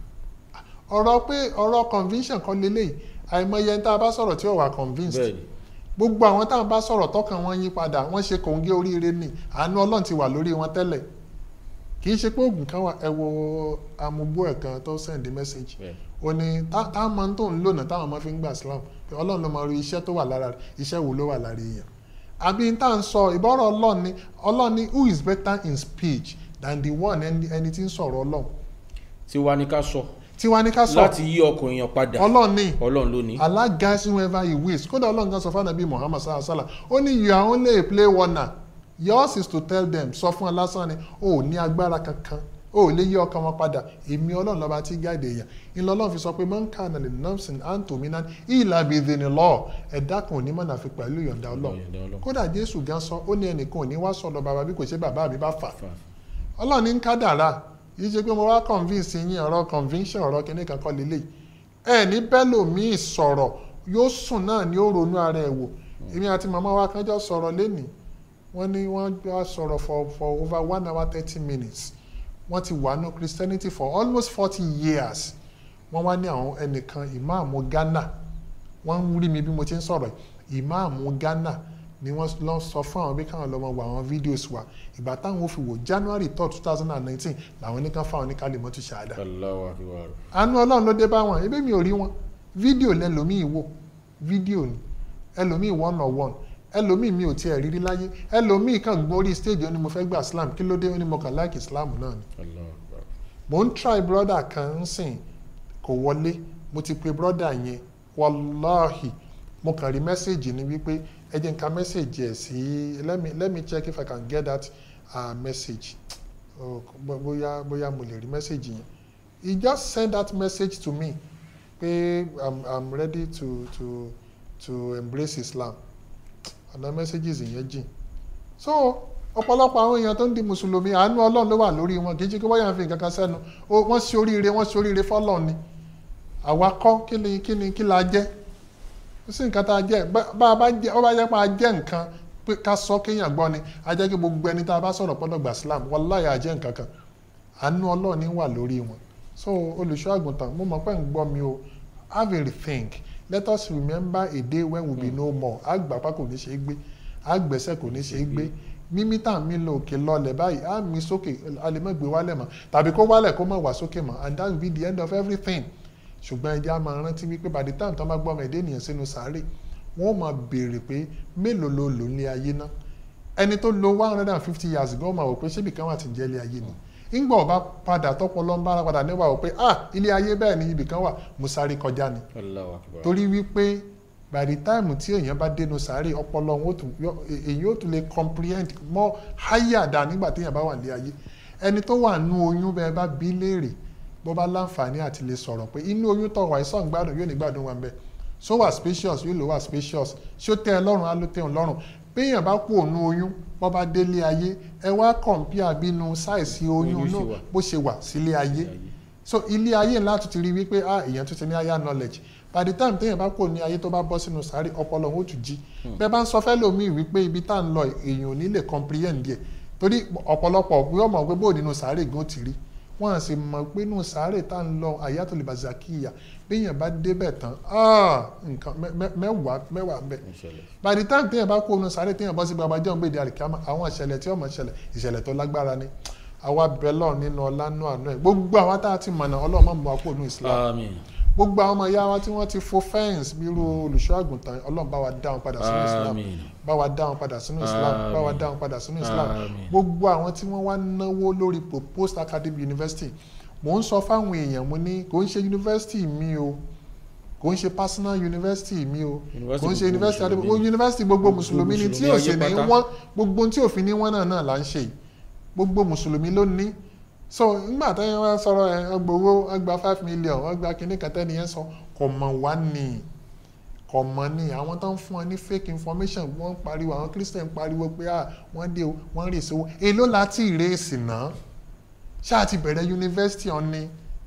ọ̀rọ̀ pé ọ̀rọ̀ conviction kan lélẹ́yìí àìmọye ẹni tá a bá sọ̀rọ̀ tí ó wà convinced Bẹ́ẹ̀ ni. gbogbo àwọn táwọn bá sọ̀rọ̀ tọkàn wọn yí padà wọ́n ṣe kòńgé oríire ni àánú ọlọ́run ti wà lórí wọn tẹ́lẹ̀ kì í ṣe pé oògùn kan wà ẹ wo amúgbó ẹ̀ kan tó send message Bẹ́ẹ̀. ó ní tá- táwọn máa ń tó ń lònà táwọn máa fi ń gbà Islam pé ọlọ́run ló máa rí iṣẹ́ tó wà lára rẹ̀ iṣẹ́ wo ló wà lára èèyàn àbí tá à ń sọ ìbọ̀rọ̀ ọlọ́run ni ọlọ́run ni who is better in speech than the one ẹni ẹni tí ń sọ̀rọ̀ ọlọ́run tiwa ni ká sọ tiwa ní ká sọ láti yí ọkàn èèyàn padà ọlọ́run ni ọlọ́run ló ní. Allah guides whoever he wills kódà ọlọ́run kan sọ fún anabi muhammad sallallahu alaihi wa sallam ó ní you are only a play warner yours is to tell them sọ fún ọ lásán ni o ò ní agbára kankan o ò lè yí ọkàn wọn padà èmi ọlọ́run lọ́ba tí guide èèyàn ìlọ ọlọ́run fi sọ pé man kana li nafsin an tu'mina illa bi idhnillah ẹ̀dá kan ò ní mọ̀nà fi pẹ̀lú ìyọ̀ǹda Ìyọ̀ǹda ọlọ́run Ọlọ́run. kódà jésù gan sọ ó ní ẹnìkan ò ní wá sọ̀dọ̀ bàbá bí kò ṣe bàbá mi bá fà Fà. ọlọ́run ní ń kádàrá yìí ṣe pé mo wá convince yín ọ̀rọ̀ conviction ọ̀rọ̀ kìíní kan kọ́ lélẹ̀ ẹ ní bẹ́lòmíì sọ̀rọ̀ yóò sùn náà ni ó ronú ara ẹ̀ wò èmi àti màmá wa kan jọ sọ̀rọ̀ lẹ́nìí wọ́n ní wọ́n jọ sọ̀rọ̀ for for over one hour thirty minutes wọ́n ti wà ní Christianity for almost forty years wọ́n wá ní àwọn ẹnìkan ìmáàmù Ghana wọ́n ń rí mi bí mo ti ń sọ̀rọ̀ yìí ìmáàmù Ghana ni wọ́n lọ sọ fún àwọn bí káwọn lọ́mọ wo àwọn fídíòs wa ìgbà táwọn ò fi wò January third two thousand and nineteen làwọn oníkan fáwọn oníkàlẹ̀ mọ́tò ṣáadà Allahu akbar. àánú ọlọ́run ló dé bá wọn ebi mi ò rí wọn fídíò lẹ́lòmíì wò fídíò ni ẹlòmíì one on one ẹlòmíì mi ò tiẹ̀ rírí láyé ẹlòmíì kan gbórí stage ó ní mo fẹ́ gba Islam kí ló dé ó ní mo kàn like Islam náà ni Allahu akbar. mo ń try brother kan ń sìn kò wọlé mo ti pe brother yẹn wàláhì mo kàn rí mẹ́sẹ̀gì ni wípé ẹ jẹ́ n ka mẹ́sẹ̀gì ẹ̀ sí let me let me check if I can get that uh, message oh, bó- bóyá bóyá mo lè rí mẹ́sẹ̀gì yẹn he just send that message to me pé I'm, I'm ready to to to embrace Islam ọ̀nà messages yẹn jìn so ọ̀pọ̀lọpọ̀ àwọn èèyàn tó ń di mùsùlùmí àánú ọlọ́run ló wà lórí wọn kì í ṣe pé wọ́n yàn fi nǹkan kan sẹ́nu Ó- wọ́n ṣe oríire wọ́n ṣe oríire fọ́lọ́run ni àwa kọ́ kí ni kí ni kí la jẹ́ kò sí nǹkan tá a jẹ́ bá bá a bá jẹ́ ó bá jẹ́ pé a jẹ́ nǹkan pé ká sọ kéèyàn gbọ́ ni a jẹ́ kí gbogbo ẹni tá a bá sọ̀rọ̀ pọ́nlọ́ gbà Islam wallahi a jẹ́ nǹkan kan àánú ọlọ́run ni wà lórí wọn so olùṣọ́ àgùntàn mo mọ̀ pé ń gbọ́ mi o have a rethink let us remember a day when we be no more àgbàpá kò ní ṣe é gbé àgbẹ̀sẹ̀ kò ní ṣe é gbé mímí tá à ń mí lọ òkè lọlẹ̀ báyìí á mi sókè a lè má gbé wálẹ̀ mọ́ tàbí kó wálẹ̀ kó má wá sókè mọ́ and that will be the end of everything ṣùgbọ́n ẹjẹ́ á máa rántí wípé by the time tó máa gbọ́ ọmọ ẹ̀dẹ́ ènìyàn sínú sàárè wọ́n máa béèrè pé mélòó ló lò ní ayé náà ẹni tó lo one hundred and fifty years gan máa wò pé ṣébì kan wà tí ń jẹ́ ilé ayé ni ńgbà ọba padà tọpọlọ ń bára padà níwà wò pé ah ilé ayé bẹ́ẹ̀ ni ibì kan wà mo sáré kọjá ni Allahu akbar. torí wípé by the time tí èèyàn bá dénú sàárè ọpọlọ wọn ó tún yọ- èyí ó tún lè comprehend more higher dà nígbà téèyàn bá wà ní ayé ẹni tó wà nú oyún bẹ́ẹ̀ bá bí léèrè bó bá láǹfààní àti lè sọ̀rọ̀ pé inú oyún tó wà ìsọ̀ ń gbádùn yóò ní gbádùn wa bẹ́ẹ̀ so wà spacious yóò lò wà spacious ṣó tẹ́ ẹ lọ́rùn á ló tẹ́ ẹ lọ́rùn béèyàn bá kú òun oyún bó bá délé ayé ẹ wá compare bínú sáìsì oyún Oyún ṣe náà wà. bó ṣe wà sílé ayé so ilé ayé ńlá tún ti rí wípé ah èèyàn tún ti ní higher knowledge by the time téèyàn bá kò ní ayé tó bá bọ́ sínú sáré ọpọlọ wọn ó tún jí bẹ́ẹ̀ bá ń sọ fẹ́ lómi wípé ibi tá à ń lọ èèyàn ò ní lè comprehend díẹ̀ torí ọ̀pọ̀lọpọ̀ pé ọmọ pé bóò nínú sáré gan ti rí wọ́n á sì mọ̀ pé nínú sáré tá à ń lọ àyàtò lè bàzà kíyà béèyàn bá débẹ̀ tán ah nǹkan mẹ́- mẹ́- mẹ́wàá mẹ́wàá ń bẹ ìṣẹ̀lẹ̀ by the time téèyàn bá kó nínú sáré téèyàn bọ́ sí gbàgbà jẹun gbèdé àlìkámà àwọn ìṣẹ̀lẹ̀ tí ọmọ ìṣẹ̀lẹ̀ ìṣẹ̀lẹ̀ tó lágbára ni àwa bẹ̀lọ̀ nínú ọlá nínú àánú ẹ̀ gbogbo àwa tá a ti mọ̀nà ọlọ́run mọ̀ kó nínú Islam àmín gbogbo àwọn ọmọ ìyá wa tí wọ́n ti fo fẹ́ǹsì bí irú olùṣọ́ àgùntàn ọlọ́run bá wa dá wọn padà sínú Islam àmín bá wa dá wọn padà sínú Islam Àmín. bá wa dá wọn padà sínú Islam Àmín. gbogbo àwọn tí wọ́n wá náwó lórí proposed academic university mò ń sọ fáwọn èèyàn mo ní kò ń ṣe university mi o kò ń ṣe personal university mi o University kò ń ṣe gbogbo university Mùsùlùmí. adébó university gbogbo Gbogbo mùsùlùmí ni tí Mùsùlùmí ò sì ayé ní pátá. wọ́n gbogbo tí òfin ní wọ́n náà náà là ń ṣe yìí gbogbo mùsùlùmí ló ní so nígbà tí wọ́n sọ̀rọ̀ ẹ̀ ọgbà owó ọgbà five million ọgbà kìíní kẹtẹ́ nìyẹn sọ kò mọ̀ wá ní kò mọ̀ ní àwọn tó ń fún ọ ní fake information wọ́n ń pariwo àwọn christian ń pariwo pé ah wọ́n dé o wọ́n rè sówó èló láti ìrèsì náà ṣáà ti bẹ̀rẹ̀ yunifásitì ọ̀ni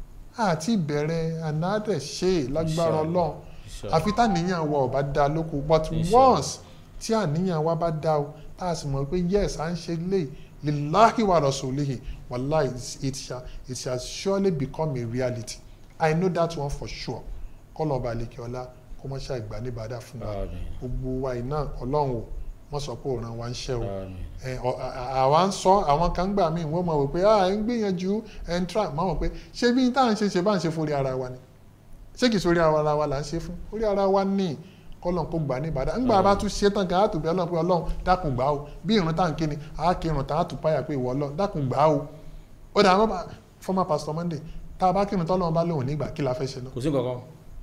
àti ìbẹ̀rẹ̀ anádẹ̀ ṣe lágbára Inshallah. ọlọ́run Inshallah. àfi táníyàn wa ò bá dá lóko but Inshallah. once tí àníyàn wa bá dá o tá a sì mọ̀ pé yes à ń ṣe lè lillahi wa rasulihi wallahi it's- it shall it shall surely become a reality i know that one for sure kọ́lọ̀ ọba àlekè ọlá kó mọ́ ṣe àgbà níbàdà fún wa àmín gbogbo wa iná ọlọ́run o wọ́n sọ pé òran wa ń ṣẹ́ o àmín ẹ, ọ- à- à- àwa ń sọ àwọn kan gbà míì wọ́n mọ̀ wò pé ah ẹ ń gbìyànjú ẹ ń tra mọ̀ wọ́n pé ṣé bí tá à ń ṣe ṣe bá ń ṣe fún orí ara wa ni ṣé kìí sórí ara wa là ń ṣe fún orí ara wa ní kọ́lọ̀ kó gbà ní ìbàdàn ńgbà bá tún ṣe tán ká àtúbẹ̀ ọlọ́run pé ọlọ́run dákun gbà o bí ìrun tá à ń ké ni a kí irun tá a tún páyà pé ìwọ ọlọ́run dákun gbà o ó dà wọ́n bá former pastor Monday tá a bá kírun tọ́lọ́run bá lóhùn nígbà kí la fẹ́ ṣe náà kò sí nǹkan kan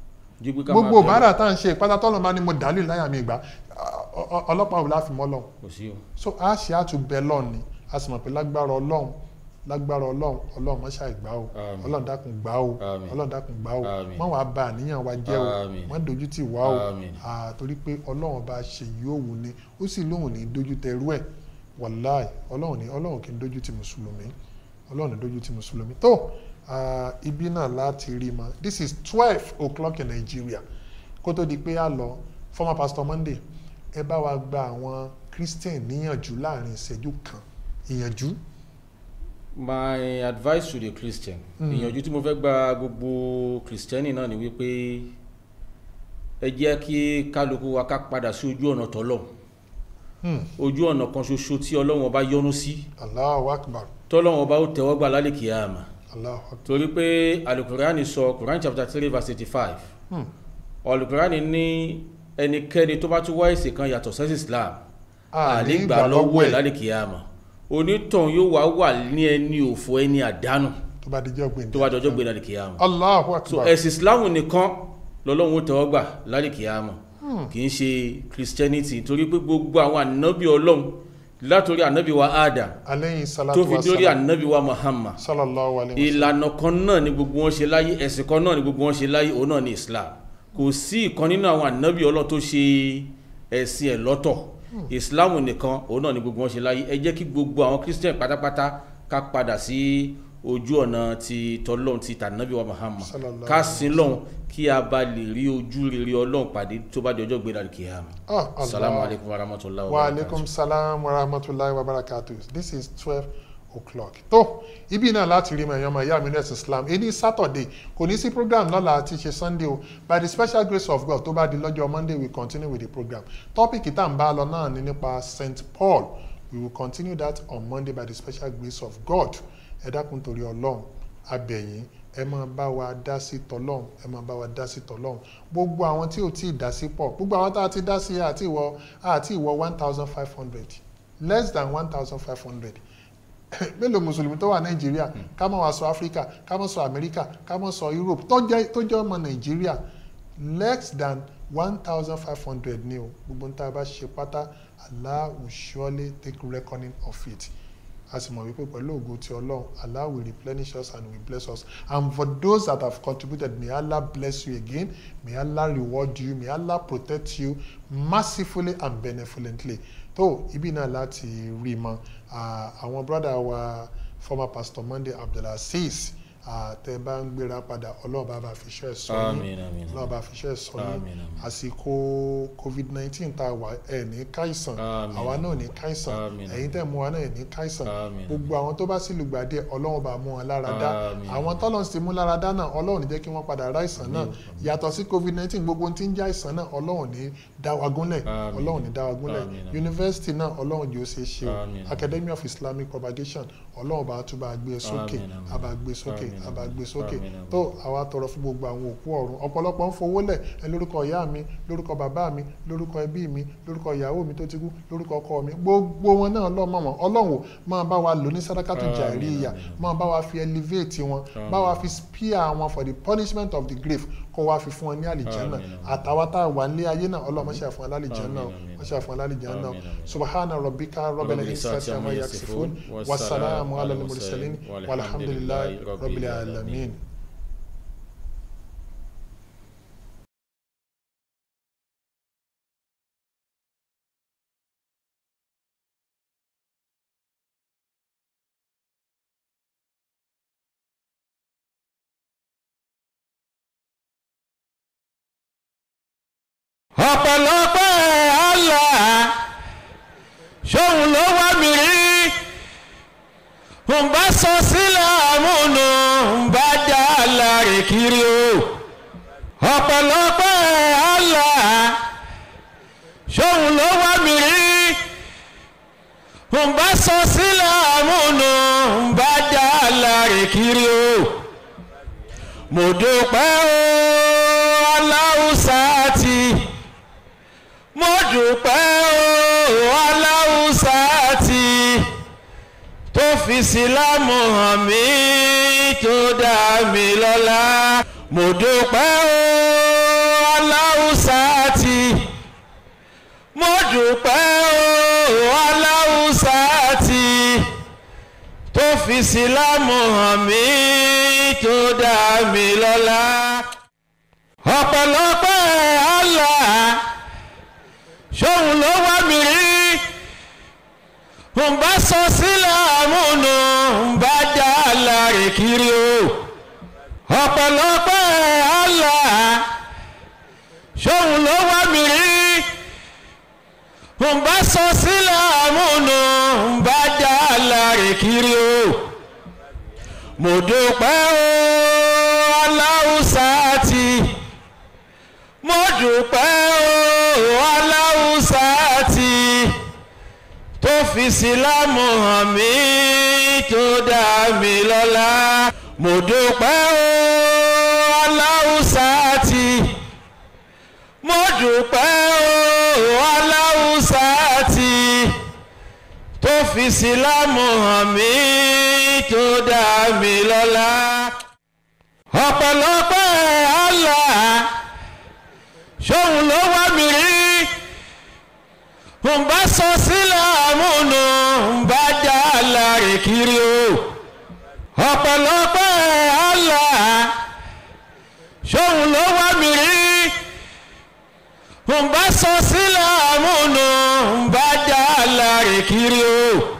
ju pé ká máa gbogbo bẹ̀rù. bàárà tá à ń ṣe ìpátá tọ́lọ́run bá ní mo dàlú láyà mi ìgbà ọ- ọ- ọlọ́pàá ò láfi mọ́ lọ́hùn kò sí o so a ṣe àtúbẹ̀ lọ́ọ̀ ni a sì mọ̀ pé lágbára ọlọ́run lágbára ọlọ́run ọlọ́run mọ́ṣá ìgbà o Àmín. ọlọ́run dákun gbà o Àmín. ọlọ́run dákun gbà o Àmín. má wàá ba àníyàn wa jẹ́ o Àmín. má dojú tì wá o Àmín. Ah, torí pé ọlọ́run bá ṣe yóò wù ni ó sì lóhùn ní dojú tẹrú ẹ̀ wàláì ọlọ́run ní ọlọ́run kì í dojú ti mùsùlùmí ọlọ́run ní dojú ti mùsùlùmí tó ah, ibi náà láti rí ma this is twelve o'clock in Nigeria kó tó di pé a lọ former pastor Monday ẹ bá wa gba àwọn Christian níyànjú láàrin ìṣẹ́jú kan ìyànjú my advice to the christian Mm. ìyànjú tí mo fẹ́ gba gbogbo kristẹni náà ni wípé ẹ jẹ́ kí kálukú wa ká padà sí ojú ọ̀nà tọ́lọ̀ Hmm. ojú ọ̀nà kan ṣoṣo tí ọlọ́run ọba yọ́nú sí Allahu Akbar tọ́lọ́run ọba ó tẹ́wọ́ gbà lálẹ́ kìíyàmà Allahu Akbar torí pé alukurani sọ quran chapter three verse eighty five Hmm. alukurani ní ẹnikẹ́ni tó bá tún wá ẹ̀sìn kan yàtọ̀ sẹ́sì islam A ní àlè gbà gbà lọ́wọ́ lọ́wọ́ ẹ̀ ẹ̀. lálẹ́ kìíyàmà onítàn yóò wá wà ní ẹni òfò ẹni àdánù tó bá dijọ́ gbé tó bá dọjọ́ gbé lálẹ́ kìíyàmà Allahu so Akbar ẹ̀sìn islam nìkan lọ́lọ́run ó tẹ́wọ́ gbà lálẹ́ kìíyàmà kì í ṣe christianity torí pé gbogbo àwọn ànábì ọlọ́run látòrí ànábì wa adam aleyhi tó salatu fi wa dórí salam ànábì wa muhammad sallallahu alayhi wa sallam ìlànà kan náà ni gbogbo wọn ṣe láyé ẹ̀sìn kan náà ni gbogbo wọn ṣe láyé òun náà ni islam kò sí ìkan nínú àwọn ànábì ọlọ́run tó ṣe ẹ̀sìn ẹ̀ lọ́tọ̀ islam nìkan òun náà ni gbogbo wọn ṣe láyé ẹ jẹ́ kí gbogbo àwọn christian pátápátá ká padà sí ojú ọ̀nà ti tọ́lọ́run ti tànábì wa muhammad Sallallahu ká alaihi sin lọ́hun kí a bá lè rí ojú rere ọlọ́run pàdé tó bá di ọjọ́ gbé dàrí kìíyàmù Ah, Allah. salamu alaykum wa rahmatulah wa aleykum salam wa rahmatulahi wa barakatuh this is twelve o'clock tó ibi náà láti rí mẹ̀yàn ọmọ ìyá mi nurse islam èyí saturday kò ní sí program lọ́la àti ṣe sunday o by the special grace of god tó bá di lọ́jọ́ monday we continue with the program topic tá à ń bá lọ náà ni nípa st paul we will continue that on monday by the special grace of god ẹ dákun torí ọlọ́run abẹ̀yìn ẹ máa bá wa dá sí tọlọ́run ẹ máa bá wa dá sí tọlọ́run gbogbo àwọn tí ò tí ì dá sí pọ̀ gbogbo àwọn tá a ti dá sí àti ìwọ àti ìwọ one thousand five hundred less than one thousand five hundred mélòó mùsùlùmí tó wà nàìjíríà ká má wá sọ áfíríkà ká má sọ amẹ́ríkà ká má sọ europe tó jẹ́ tó jẹ́ ọmọ nàìjíríà less than one thousand five hundred ní o gbogbo ń tá a bá ṣe pátá Allah will surely take reckoning of it a sì mọ̀ wípé pẹ̀lú ògo ti ọlọ́run Allah will replenish us and will bless us and for those that have contributed may Allah bless you again may Allah reward you may Allah protect you mercifully and benevolently tó ibi náà láti rí mọ àwọn brother wa former pastor Monday Abdulaziz àtẹ bá ń gbéra padà ọlọ́run bá bá fi iṣẹ́ sọ yín Àmín, àmín, ọlọ́run bá fi iṣẹ́ sọ yín Àmín, àmín. àsìkò covid nineteen tá a wà ẹ̀ ní káìsàn Àmín. àwa náà ní káìsàn Àmín. ẹ̀yin tẹ̀ mú wa náà ní káìsàn Àmín. gbogbo àwọn tó bá sì lùgbàdì ọlọ́run bá mú wọn lára dá Àmín. àwọn tọ́lọ̀ sì mú lára dá náà ọlọ́run ní jẹ́ kí wọ́n padà rá ìsàn náà yàtọ̀ sí covid nineteen gbogbo ohun tí ń já ìsàn náà ọlọ́run ní dá wa gúnlẹ̀ Àmín. ọlọ́run ní dá wa gúnlẹ̀ Àmín. yunifásitì náà ọlọ́run yóò ṣe é ṣe o Àmín. academy of islamic propagation ọlọ́run bá tún bá gbé e sókè Àmín, àmín. a bá gbé e sókè Àmín, a bá gbé e sókè àmín, àmín. tó àwa tọrọ fún gbogbo àwọn òkú ọ̀run ọ̀pọ̀lọpọ̀ ń fowó lẹ̀ ẹ lórúkọ ìyá mi lórúkọ bàbá mi lórúkọ ẹbí mi lórúkọ ìyàwó mi tó ti kú lórúkọ ọkọ mi gbogbo wọn náà lọ́mọ wọn ọlọ́run ò máa bá wa lò ní sádákàtù Àmín, jàríyà àmín. máa bá wa fi elevate wọn Àmín. bá wa fi spear wọn for the punishment of the grave kó wá fi fún wọn ní àlìjánná Àmín, àmín. àtàwọn tá a wà ní ayé náà ọlọ́run máa ṣe àfọ̀n alálìjánná Àmín, àmín. máa ṣe àfọ̀n alálìjánná Àmín, àmín. subhana rabbika rabbil Rabbil izzati izzati amma amma yasifun yasifun, wasalaamu ala wassalamu al-mursalin ala al-mursalin, walhamdulillahi walhamdulillahi rabbil rabbil alamin. alamin. ọ̀pọ̀lọpọ̀ Allah ṣóun ló wá mi rí ń bá sọ sílẹ̀ àmúnú ń bá dá láre kiri o ọ̀pọ̀lọpọ̀ Allah ṣóun ló wá mi rí ń bá sọ sílẹ̀ àmúnú ń bá dá láre kiri o mo dúpẹ́ o aláwùsá ti mo dúpẹ́ o aláwùsá ti tó fi sílámù hàn mí tó dá mi lọ́lá mo dúpẹ́ o aláwùsá ti mo dúpẹ́ o aláwùsá ti tó fi sílámù hàn mí tó dá mi lọ́lá ọ̀pọ̀lọpọ̀ Allah ṣóun ló wá mi rí ń bá sọ sílẹ̀ àmúnú ń bá dá láre kiri o ọ̀pọ̀lọpọ̀ Allah ṣóun ló wá mi rí ń bá sọ sílẹ̀ àmúnú ń bá dá láre kiri o mo dúpẹ́ o aláwùsá ti mo dúpẹ́ o aláwùsá ti tó fi sílámù hàn mí tó dá mi lọ́lá mo dúpẹ́ o aláwùsá ti mo dúpẹ́ o aláwùsá ti tó fi sílámù hàn mí tó dá mi lọ́lá ọ̀pọ̀lọpọ̀ Allah ṣóun ló wá mi rí ń bá sọ sílẹ̀ àmúnú ń bá dá láre kiri o ọ̀pọ̀lọpọ̀ Allah ṣóun ló wá mi rí ń bá sọ sílẹ̀ àmúnú ń bá dá láre kiri o